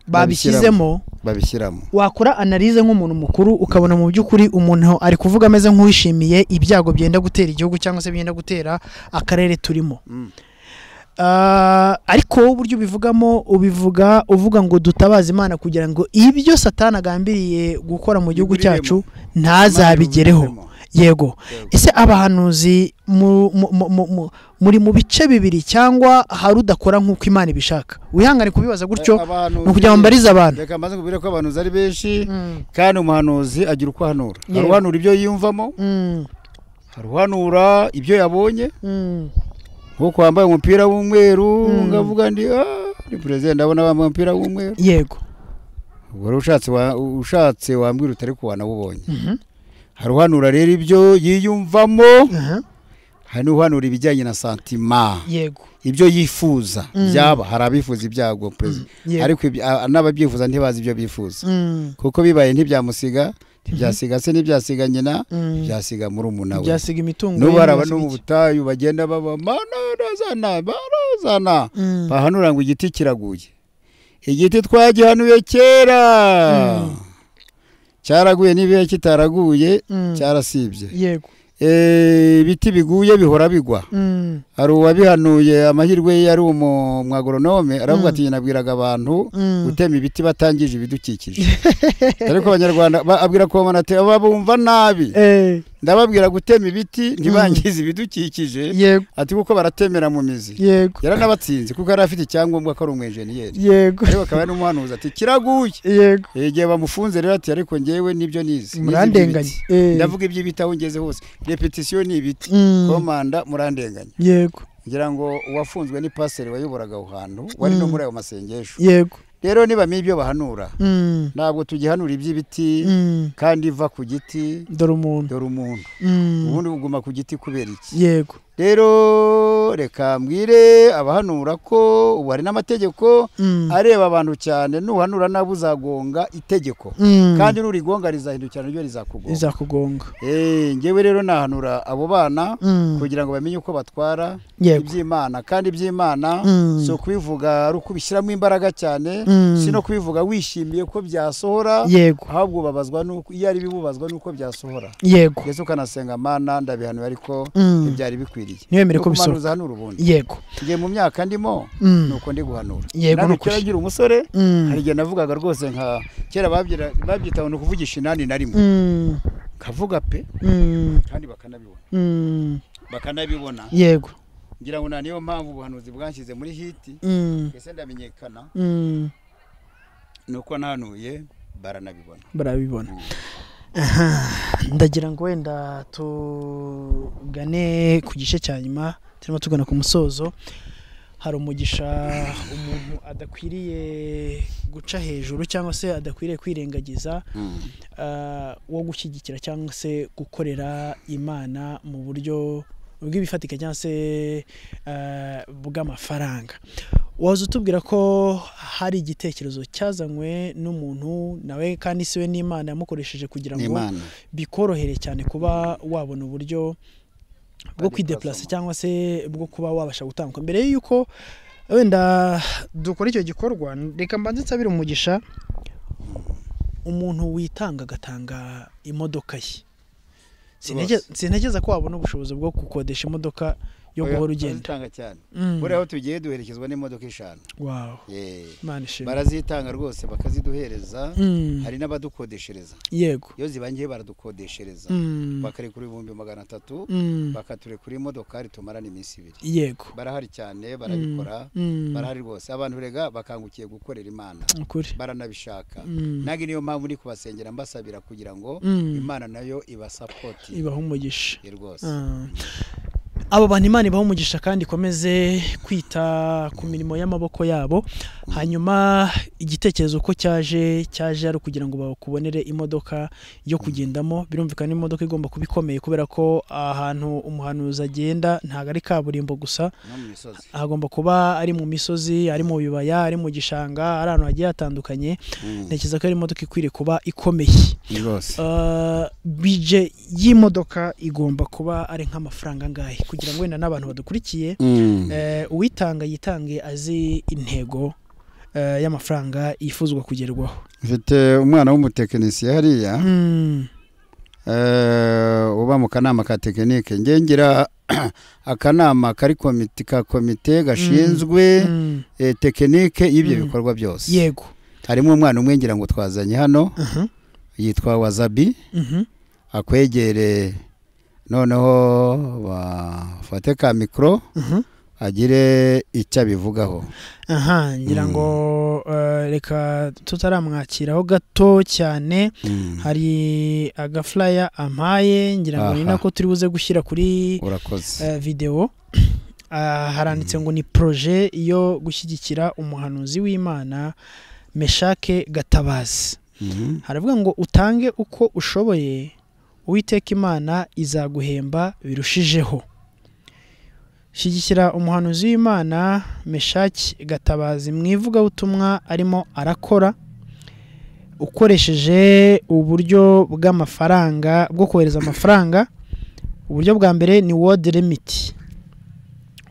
A: babishyizemo
B: babishyiramo
A: wakora analize nk'umuntu mukuru ukabona mu by'ukuri umuntu ari kuvuga ameze nk'uwishimiye ibyago byenda gutera igihugu cyangwa se byenda gutera akarere turimo
B: Mm.
A: Ah, ariko wowe uburyo ubivugamo ubivuga uvuga ngo dutabaze imana kugira ngo ibyo satani agambiriye gukora mu gihugu
B: Biburiremo.
A: cyacu ntazabigereho
B: Imana irubitsemo.
A: yego
B: Yego.
A: ese abahanuzi mu- mu- mu- mu- mu- muri mu bice bibiri cyangwa hari udakora nk'uko imana ibishaka wihangane kubibaza gutyo
B: Eh, abahanuzi-
A: ni ukugira ngo mbarize abantu
B: reka maze kubwira ko abantu ari benshi kandi umuhanuzi agira uko ahanura hari
A: Yego.
B: uhanura ibyo yiyumvamo hari uhanura ibyo yabonye nk'uko wambaye umupira w'umweru
A: Mm.
B: ngavuga ndi "Ah, ni perezida ndabona wambaye umupira w'umweru
A: yego
B: ubwo rero ushatse wa- ushatse wambwira utari ko wanawubonye
A: Mhm.
B: hari uhanura rero ibyo yiyumvamo
A: Aha.
B: hari n'uhanura ibijyanye na santima
A: yego
B: ibyo yifuza
A: Mm.
B: byaba hari abifuza ibyago perezida
A: yego.
B: ariko ibyo- a- n'ababyifuza ntibazi ibyo bifuza
A: Mm,
B: kuko bibaye ntibyamusiga ntibyasiga se ntibyasiga nyina
A: mm.
B: byasiga murumuna we
A: byasiga imitungo
B: n'ubu
A: ye,
B: hari abantu
A: byasiga
B: mu
A: iki.
B: butayu bagenda baba manazana manazana
A: Mm,
B: bahanura ngo igiti kiraguye igiti twagihanuye kera
A: Mm.
B: cyaraguye n'ibihe kitaraguye
A: mm.
B: cyarasibye
A: yego
B: Eh, ibiti biguye bihora bigwa
A: Mm,
B: hari uwabihanuye amahirwe ye yari umwagoronome aravuga
A: Mm.
B: ati nabwiraga abantu
A: mm.
B: gutema ibiti batangije ibidukikije ariko abanyarwanda ba- abwira kubamana ati aba bumva nabi
A: Eh,
B: ndababwira gutema ibiti ntibangize ibidukikije
A: yego
B: ati kuko baratemera mu mizi
A: yego
B: yaranabatsinze kuko yari afite icyangombwa ko ari umwenjeniyeri
A: yego
B: ariko akaba ari n'umuhanuzi ati kiraguye
A: yego
B: igihe bamufunze rero ati ariko ngewe nibyo nizi
A: murandenganye
B: Nizi iby'ibiti.
A: Eh.
B: ndavuga iby'ibiti aho ngeze hose repetisiyo ni ibiti
A: Mm,
B: komanda murandenganya
A: yego
B: ngira ngo uwafunzwe ni pasiteri wayoboraga aho hantu wari no
A: Mm.
B: muri ayo masengesho
A: yego
B: rero nibamenya ibyo bahanura
A: Mm,
B: ntabwo tugihanura iby'ibiti
A: mm.
B: kandi iva ku giti
A: dore umuntu
B: dore umuntu
A: Mm,
B: ubundi buguma ku giti kubera iki
A: yego
B: rero reka mbwire abahanura ko ubu hari n'amategeko
A: Mm,
B: areba abantu cyane nuhanura nabi uzagonga itegeko
A: mm.
B: kandi nurigonga rizahindukira naryo rizakugonga
A: izakugonga
B: Eh, ngewe rero nahanura abo bana
A: Mm,
B: kugira ngo bamenye uko batwara
A: yego
B: iby'imana kandi iby'imana
A: Mm,
B: si ukubivuga ari ukubishyiramo imbaraga cyane
A: Mm.
B: si no kubivuga wishimiye ko byasohora
A: yego
B: ahubwo babazwa nuko iyo ari bibubazwa nuko byasohora
A: yego
B: yesu ukanasenga mana ndabihanuye ariko
A: Mm.
B: ntibyari bikwiriye
A: ntiwemere ko
B: Nuko
A: bisohoka
B: umanuza hanura ubundi
A: yego
B: ngiye mu myaka ndimo
A: Mm,
B: nuko ndi guhanura
A: Yego, ni
B: nawe
A: ukuri.
B: kera ngira umusore
A: mm,
B: hari igihe navugaga rwose nka kera babyira- babyita ngo ni ukuvugisha inani na rimwe
A: mm,
B: kavuga pe
A: mm,
B: kandi bakanabibona
A: mm,
B: bakanabibona
A: yego
B: ngira ngo nta niyo mpamvu ubuhanuzi bwanshyize muri hiti
A: Mm,
B: mbese ndamenyekana
A: mm,
B: nuko nanuye baranabibona
A: barabibona Aha, ndagira ngo wenda tugane ku gice cya nyuma turimo tugana ku musozo hari umugisha umuntu adakwiriye guca hejuru cyangwa se adakwiriye kwirengagiza ah, wo gushyigikira cyangwa se gukorera imana mu buryo bw'ibifatika cyangwa se ah, bw'amafaranga waza utubwira ko hari igitekerezo cyazanywe n'umuntu nawe kandi siwe n'imana yamukoresheje kugira
B: ni
A: ngo
B: imana
A: bikorohere cyane kuba wabona uburyo bwo
B: Bwa
A: kwideplasa
B: déplacement.
A: cyangwa se bwo kuba wabasha gutangwa mbere y'uko wenda dukora icyo gikorwa reka mbanze nsabire umugisha umuntu witanga agatanga imodoka ye Sinege-
B: Rwose.
A: sintekereza ko wabona ubushobozi bwo gukodesha imodoka yo guhora ugenda
B: barazitanga cyane
A: Mm.
B: buriya aho tugiye duherekezwa n'imodoka eshanu
A: Wow.
B: Yee.
A: imana ishimwe
B: barazitanga rwose bakaziduhereza
A: Mm.
B: hari n'abadukodeshereza
A: yego
B: iyo zibangiye baradukodeshereza
A: Mm.
B: bakarekura ibihumbi magana atatu
A: Mm.
B: bakaturekura imodokari tumarana iminsi ibiri
A: yego
B: barahari cyane barabikora
A: Mm.
B: barahari rwose abantu rega bakangukiye gukorera imana
A: ukuri
B: baranabishaka
A: Mm.
B: nange niyo mpamvu uri kubasengera mbasabira kugira ngo
A: Mm.
B: imana nayo ibasapoti
A: ibaha umugisha
B: Ye rwose
A: Ah. abo bantu imana ibaha umugisha kandi ikomeze kwita ku mirimo y'amaboko yabo hanyuma igitekerezo uko cyaje cyaje ari ukugira ngo bakubonere imodoka yo kugendamo birumvikana imodoka igomba kuba ikomeye kubera ko ahantu umuhanuzi agenda ntabwo ari kaburimbo gusa
B: no mu misozi
A: hagomba kuba ari mu misozi ari mu bibaya ari mu gishanga ari ahantu hagiye hatandukanye ntekereza ko ari imodoka ikwiriye kuba ikomeye
B: Ye rwose
A: Uh, bije y'imodoka igomba kuba ari nk'amafaranga angahe kugira ngo wenda n'abantu badukurikiye
B: Mm.
A: eh, uwitanga yitange azi intego eh, y'amafaranga yifuzwa kugerwaho
B: mfite umwana w'umutekinisiye hariya
A: Mm,
B: eh, uba mu kanama ka tekinike nge ngira akanama kari komite ka komite gashinzwe
A: mm,
B: eh, tekinike y'ibyo
A: Mm.
B: bikorwa byose
A: yego
B: harimo umwana umwe ngira ngo twazanye hano
A: Aha,
B: yitwa wazabi
A: mhm,
B: akwegere noneho bafate ka mikoro
A: mhm.
B: agire icyo abivugaho
A: aha ngira ngo eh, reka tutaramwakiraho gato cyane
B: Mm.
A: hari agafuraya ampaye ngira ngo ni
B: Aha.
A: nako turi buze gushyira kuri
B: urakoze
A: eh, video Ah, haranditse ngo ni proje yo gushyigikira umuhanuzi w'imana meshake gatabazi
B: Mhm.
A: haravuga ngo utange uko ushoboye uwiteka imana izaguhemba birushijeho shyigikira umuhanuzi w'imana meshaki gatabazi mu ivugabutumwa arimo arakora ukoresheje uburyo bw'amafaranga bwo kohereza amafaranga uburyo bwa mbere ni world limit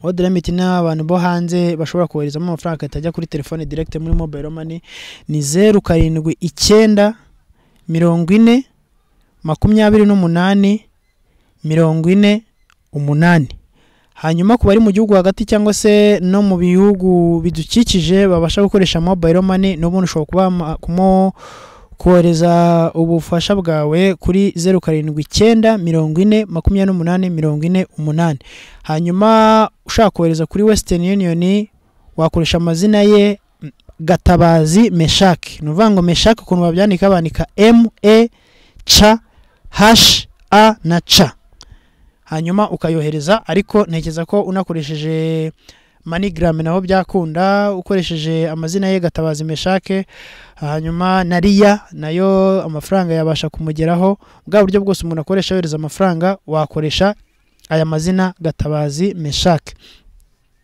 A: world limit ni abantu bo hanze bashobora koherezamo amafaranga atajya kuri telefone direct muri mobile money ni zeru karindwi icyenda mirongo ine makumyabiri n'umunani mirongo ine umunani hanyuma ku bari mu gihugu hagati cyangwa se no mu bihugu bidukikije babasha gukoresha mobile money n'ubundi ushobora kuba kumo kohereza ubufasha bwawe kuri zeru karindwi icyenda mirongo ine makumyabiri n'umunani mirongo ine umunani hanyuma ushaka kohereza kuri western union wakoresha amazina ye gatabazi meshaki ni ukuvuga ngo meshaki ukuntu babyandika bandika m e c h a na c hanyuma ukayohereza ariko ntekereza ko unakoresheje manigram naho byakunda ukoresheje amazina ye gatabazi meshake hanyuma na riya nayo amafaranga yabasha kumugeraho bwa buryo bwose umuntu akoresha yohereza amafaranga wakoresha aya mazina gatabazi meshake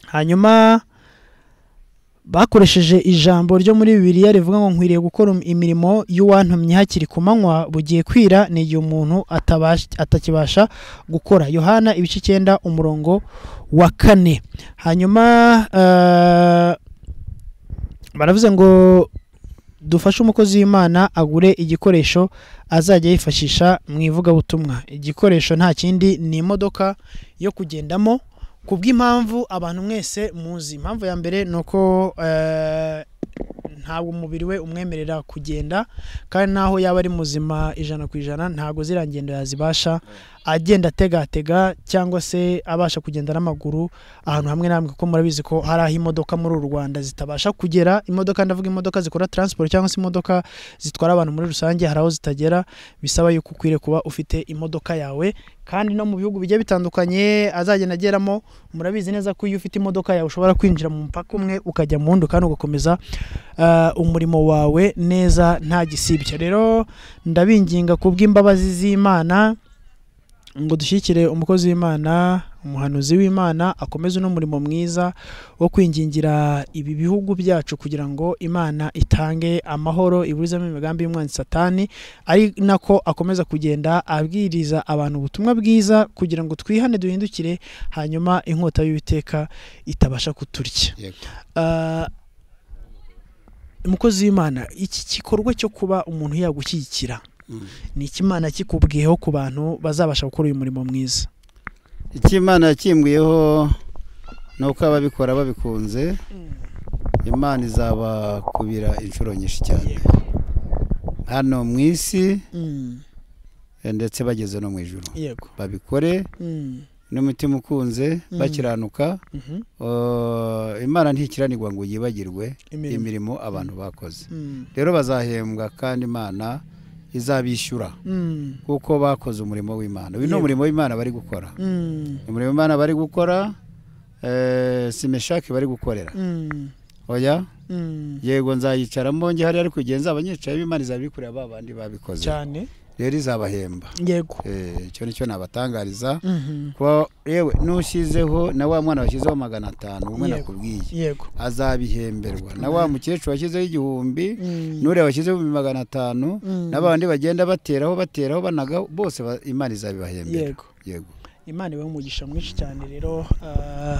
A: hanyuma bakoresheje ijambo ryo muri bibiliya rivuga ngo nkwiriye gukora imirimo y'uwantumye hakiri ku manywa bugiye kwira ni igihe umuntu atabash- atakibasha gukora yohana ibice icyenda umurongo wa kane hanyuma eh, baravuze ngo dufashe umukozi w'imana agure igikoresho azajya yifashisha mu ivugabutumwa igikoresho nta kindi ni imodoka yo kugendamo ku bw'impamvu abantu mwese muzi impamvu ya mbere ni uko eh, ntabwo umubiri we umwemerera kugenda kandi n'aho yaba ari muzima ijana ku ijana ntabwo ziriya ngendo yazibasha agenda ategatega cyangwa se abasha kugenda n'amaguru ahantu hamwe na hamwe kuko murabizi ko hari aho imodoka muri uru rwanda zitabasha kugera imodoka ndavuga imodoka zikora transport cyangwa se imodoka zitwara abantu muri rusange hari aho zitagera bisaba yuko ukwiriye kuba ufite imodoka yawe kandi no mu bihugu bigiye bitandukanye azagenda ageramo murabizi neza ko iyo ufite imodoka yawe ushobora kwinjira mu mupaka umwe ukajya mu wundi kandi ugakomeza eh, umurimo wawe neza nta gisibya rero ndabinginga ku bw'imbabazi z'imana ngo dushyigikire umukozi w'imana umuhanuzi w'imana akomeze uno murimo mwiza wo kwingingira ibi bihugu byacu kugira ngo imana itange amahoro iburizemo imigambi y'umwanzi satani ari nako akomeza kugenda abwiriza abantu ubutumwa bwiza kugira ngo twihane duhindukire hanyuma inkota y'uwiteka itabasha kuturya
B: Yego.
A: Ah, umukozi w'imana iki gikorwa cyo kuba umuntu yagushyigikira
B: Mm.
A: ni ikimana kikubwiyeho ku bantu bazabasha gukora uyu murimo mwiza
B: icyo imana yakimbwiyeho ni uko ababikora babikunze imana izabakubira inshuro nyinshi cyane
A: yego
B: hano mu isi
A: Mm,
B: eh, ndetse bageze no mu ijoro
A: yego
B: babikore
A: Mm,
B: n'umutima ukunze
A: Mm.
B: bakiranuka
A: mhm.
B: eh, imana ntikiranirwa ngo yibagirwe
A: Imirimo.
B: imirimo abantu bakoze
A: Mm,
B: rero bazahembwa kandi imana izabishyura
A: mm,
B: kuko bakoze umurimo w'imana uyu ni
A: Yego.
B: umurimo w'imana bari gukora
A: mm,
B: umurimo w'imana bari gukora eh, si meshaki bari gukorera
A: mm,
B: oya
A: mm.
B: yego nzayicaramo njye hariya ariko igihe nzabanyicayemo imana izabikorera ba bandi babikoze
A: cyane
B: rero izabahemba
A: yego
B: Eh, icyo nicyo nabatangariza
A: Mhm.
B: kuba yewe n'ushyizeho na wa mwana washyizeho magana atanu umwe
A: Yego.
B: nakubwiye
A: yego
B: azabihemberwa na wa mukecuru washyizeho igihumbi
A: Mm,
B: n'uriya washyizeho ibihumbi magana atanu
A: mm,
B: n'abandi bagenda bateraho bateraho banaga bose ba- imana izabibahembera
A: yego
B: yego
A: imana ibaha umugisha mwinshi cyane rero ah,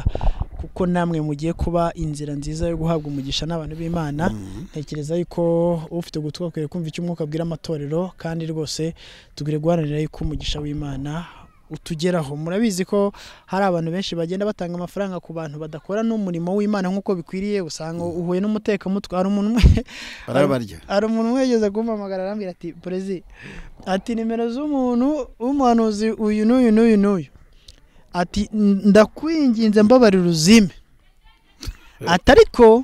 A: kuko namwe mugiye kuba inzira nziza yo guhabwa umugisha n'abantu b'imana
B: Mhm.
A: ntekereza yuko ufite gutwi akwiye kumva icyo umwuka abwira amatorero kandi rwose tugire guharanira yuko umugisha w'imana utugeraho murabizi ko hari abantu benshi bagenda batanga amafaranga ku bantu badakora n'umurimo w'imana nk'uko bikwiriye usanga uhuye n'umutekamutwe hari umuntu umwe
B: barabarya
A: hari umuntu umwegeze kumpamagara arambwira ati perezi ati nimero z'umuntu w'umuhanuzi uyu n'uyu n'uyu n'uyu ati ndakwinginze mbabarira uzime ati ariko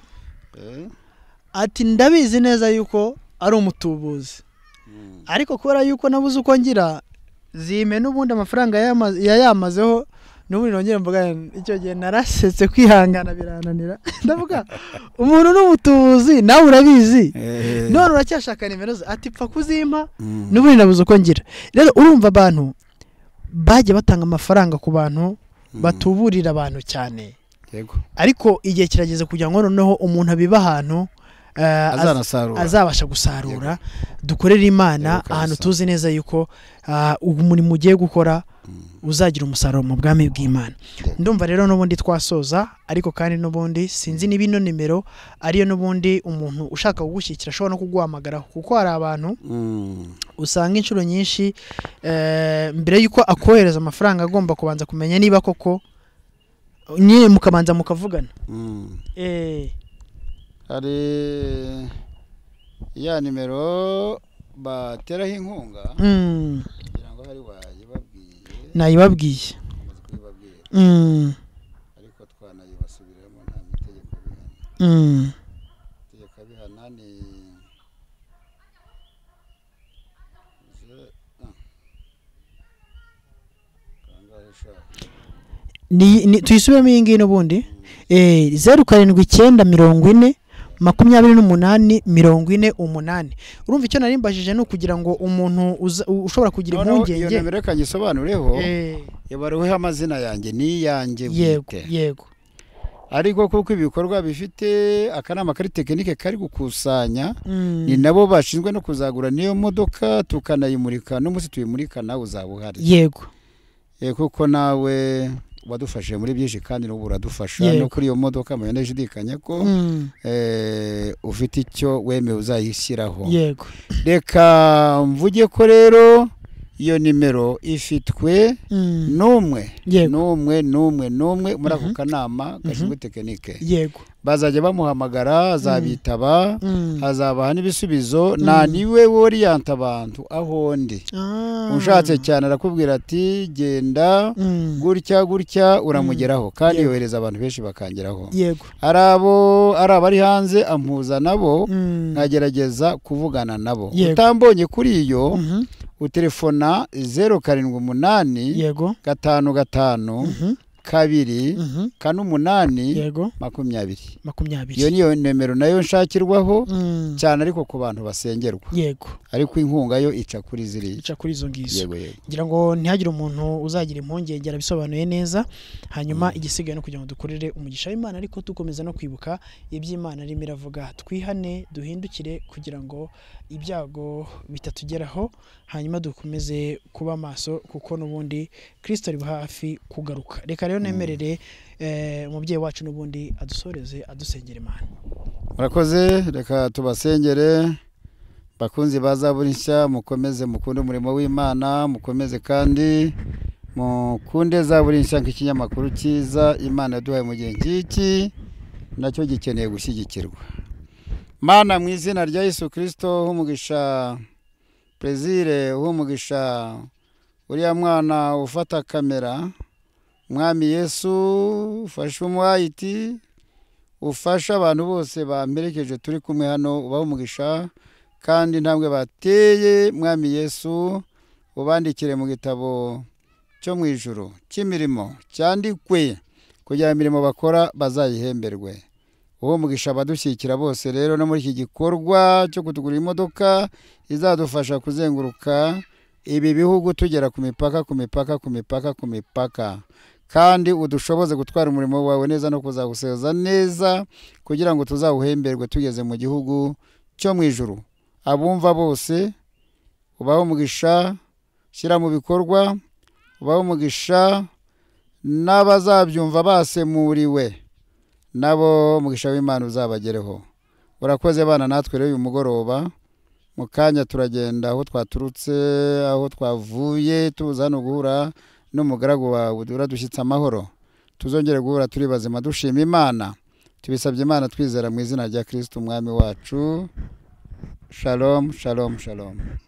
B: Eh,
A: ati ndabizi neza yuko ari umutubuzi
B: Mm.
A: ariko kubera yuko nabuze uko ngira zime n'ubundi amafaranga yayama- yayamazeho n'ubundi nongere mvuga icyo gihe narasetse kwihangana birananira ndavuga umuntu n'umutubuzi nawe urabizi
B: eh,
A: none uracyashaka nimero ze ati pfa kuzimpa
B: mm.
A: n'ubundi nabuze uko ngira rero urumva abantu bajya batanga amafaranga ku bantu
B: Mm.
A: batuburira abantu cyane
B: yego
A: ariko igihe kirageze kugira ngo noneho umuntu abiba ahantu eh, az-
B: azanasarura
A: azabasha gusarura dukorere imana
B: Yego, kabisa.
A: ahantu tuzi neza yuko ah, uwo murimo ugiye gukora
B: Mm.
A: uzagira umusaruro mu bwami bw'imana
B: Yego.
A: ndumva rero n'ubundi twasoza ariko kandi n'ubundi sinzi niba ino nimero ariyo n'ubundi umuntu ushaka kugushyikira ashobora no kuguhamagaraho kuko hari abantu
B: Mm.
A: usanga inshuro nyinshi eh, mbere y'uko akohereza amafaranga agomba kubanza kumenya niba koko nyine mukabanza mukavugana
B: Mm.
A: eh,
B: hari ya nimero bateraho inkunga
A: Mm,
B: kugira ngo hari wayibabwiye
A: nayibabwiye
B: amaze kuyibabwira
A: Mm,
B: ariko twanayibasubiramo nta mitegeko bihana
A: mm,
B: amategeko abihana ni ze- ah. Kangahe sha?
A: ni- ni- tuyisubiremo iyi ngiyi n'ubundi Eh, zeru karindwi icyenda mirongo ine makumyabiri n'umunani mirongo ine umunani urumva icyo nari mbajije ni ukugira ngo umuntu uza- u- ushobora kugira
B: Noneho iyo
A: impungenge
B: nimero reka nyisobanureho
A: Eh,
B: yabaruweho amazina yanjye ni iyanjye
A: yego
B: bwite
A: yego
B: ariko kuko ibikorwa bifite akanama kari tekinike kari gukusanya
A: Mm,
B: ni nabo bashinzwe no kuzagura niyo modoka tukanayimurika n'umunsi tuyimurika nawe uzaba uhari
A: yego
B: Eh, kuko nawe wadufashije muri byinshi kandi n'ubu uradufasha
A: Yego.
B: no kuri iyo modoka mubona ndashidikanya ko
A: Mm,
B: eh, ufite icyo wemeye uzayishyiraho
A: yego
B: reka mvuge ko rero iyo nimero ifitwe
A: Mm,
B: n'umwe
A: Yego.
B: n'umwe n'umwe n'umwe muri ako
A: Mhm.
B: kanama gashinzwe tekinike
A: yego
B: bazajya bamuhamagara azabitaba
A: Mm.
B: hazabaha n'ibisubizo nta niwe woriyanta abantu aho ndi
A: Ah.
B: ushatse cyane arakubwira ati genda
A: Mm,
B: gutya gutya uramugeraho kandi
A: Yego.
B: yohereza abantu benshi bakangeraho
A: yego
B: ari abo ari abari hanze ampuza nabo
A: Mm,
B: nkagerageza kuvugana nabo
A: Yego.
B: utambonye kuri iyo
A: mhm,
B: utelefona zeru karindwi umunani
A: yego
B: gatanu gatanu
A: Mhm,
B: kabiri
A: mhm,
B: kane umunani
A: yego
B: makumyabiri
A: makumyabiri
B: iyo niyo nimero nayo nshakirwaho
A: Mm,
B: cyane ariko ku bantu basengerwa
A: yego
B: ariko inkunga yo ica kuri ziriya
A: ica kuri izo ngizo
B: yego yego
A: ngira ngo ntihagire umuntu uzagira impungenge arabisobanuye neza hanyuma igisigaye no kugira ngo dukorere umugisha w'imana ariko dukomeza no kwibuka iby'imana irimo iravuga twihane duhindukire kugira ngo ibyago bitatugeraho hanyuma dukomeze kuba maso kuko n'ubundi kirisito ari hafi kugaruka reka rero nemerere eh, umubyeyi wacu n'ubundi adusoreze adusengera imana
B: murakoze reka tubasengere bakunzi ba zaburi nshya mukomeze mukunde umurimo w'imana mukomeze kandi mukunde za buri nshya nk'ikinyamakuru cyiza imana yaduhaye mu gihe ngiki nacyo gikeneye gushyigikirwa mana mu izina rya yesu kirisito humugisha perezire humugisha uriya mwana ufata kamera mwami yesu ufashe umuhayiti ufashe abantu bose bamperekeje turi kumwe hano ubahe umugisha kandi intambwe bateye mwami yesu ubandikire mu gitabo cyo mu ijoro cy'imirimo cyandikwe kugira imirimo bakora bazayihemberwe uwo mugisha abadushyigikira bose rero no muri iki gikorwa cyo kutugurira imodoka izadufasha kuzenguruka ibi bihugu tugera ku mipaka ku mipaka ku mipaka ku mipaka kandi udushoboze gutwara umurimo wawe neza no kuzawusoza neza kugira ngo tuzawuhemberwe tugeze mu gihugu cyo mu ijoro abumva bose ubaho umugisha shyira mu bikorwa ubaho umugisha n'abazabyumva basemuriwe nabo umugisha w'imana uzabagereho urakoze bana natwe rero uyu mugoroba mu kanya turagenda aho twaturutse aho twavuye tuza hano guhura n'umugaragu wawe uradushyitse amahoro tuzongere guhura turi bazima dushima imana tubisabye imana twizera mu izina rya kirisiti umwami wacu shalom shalom shalom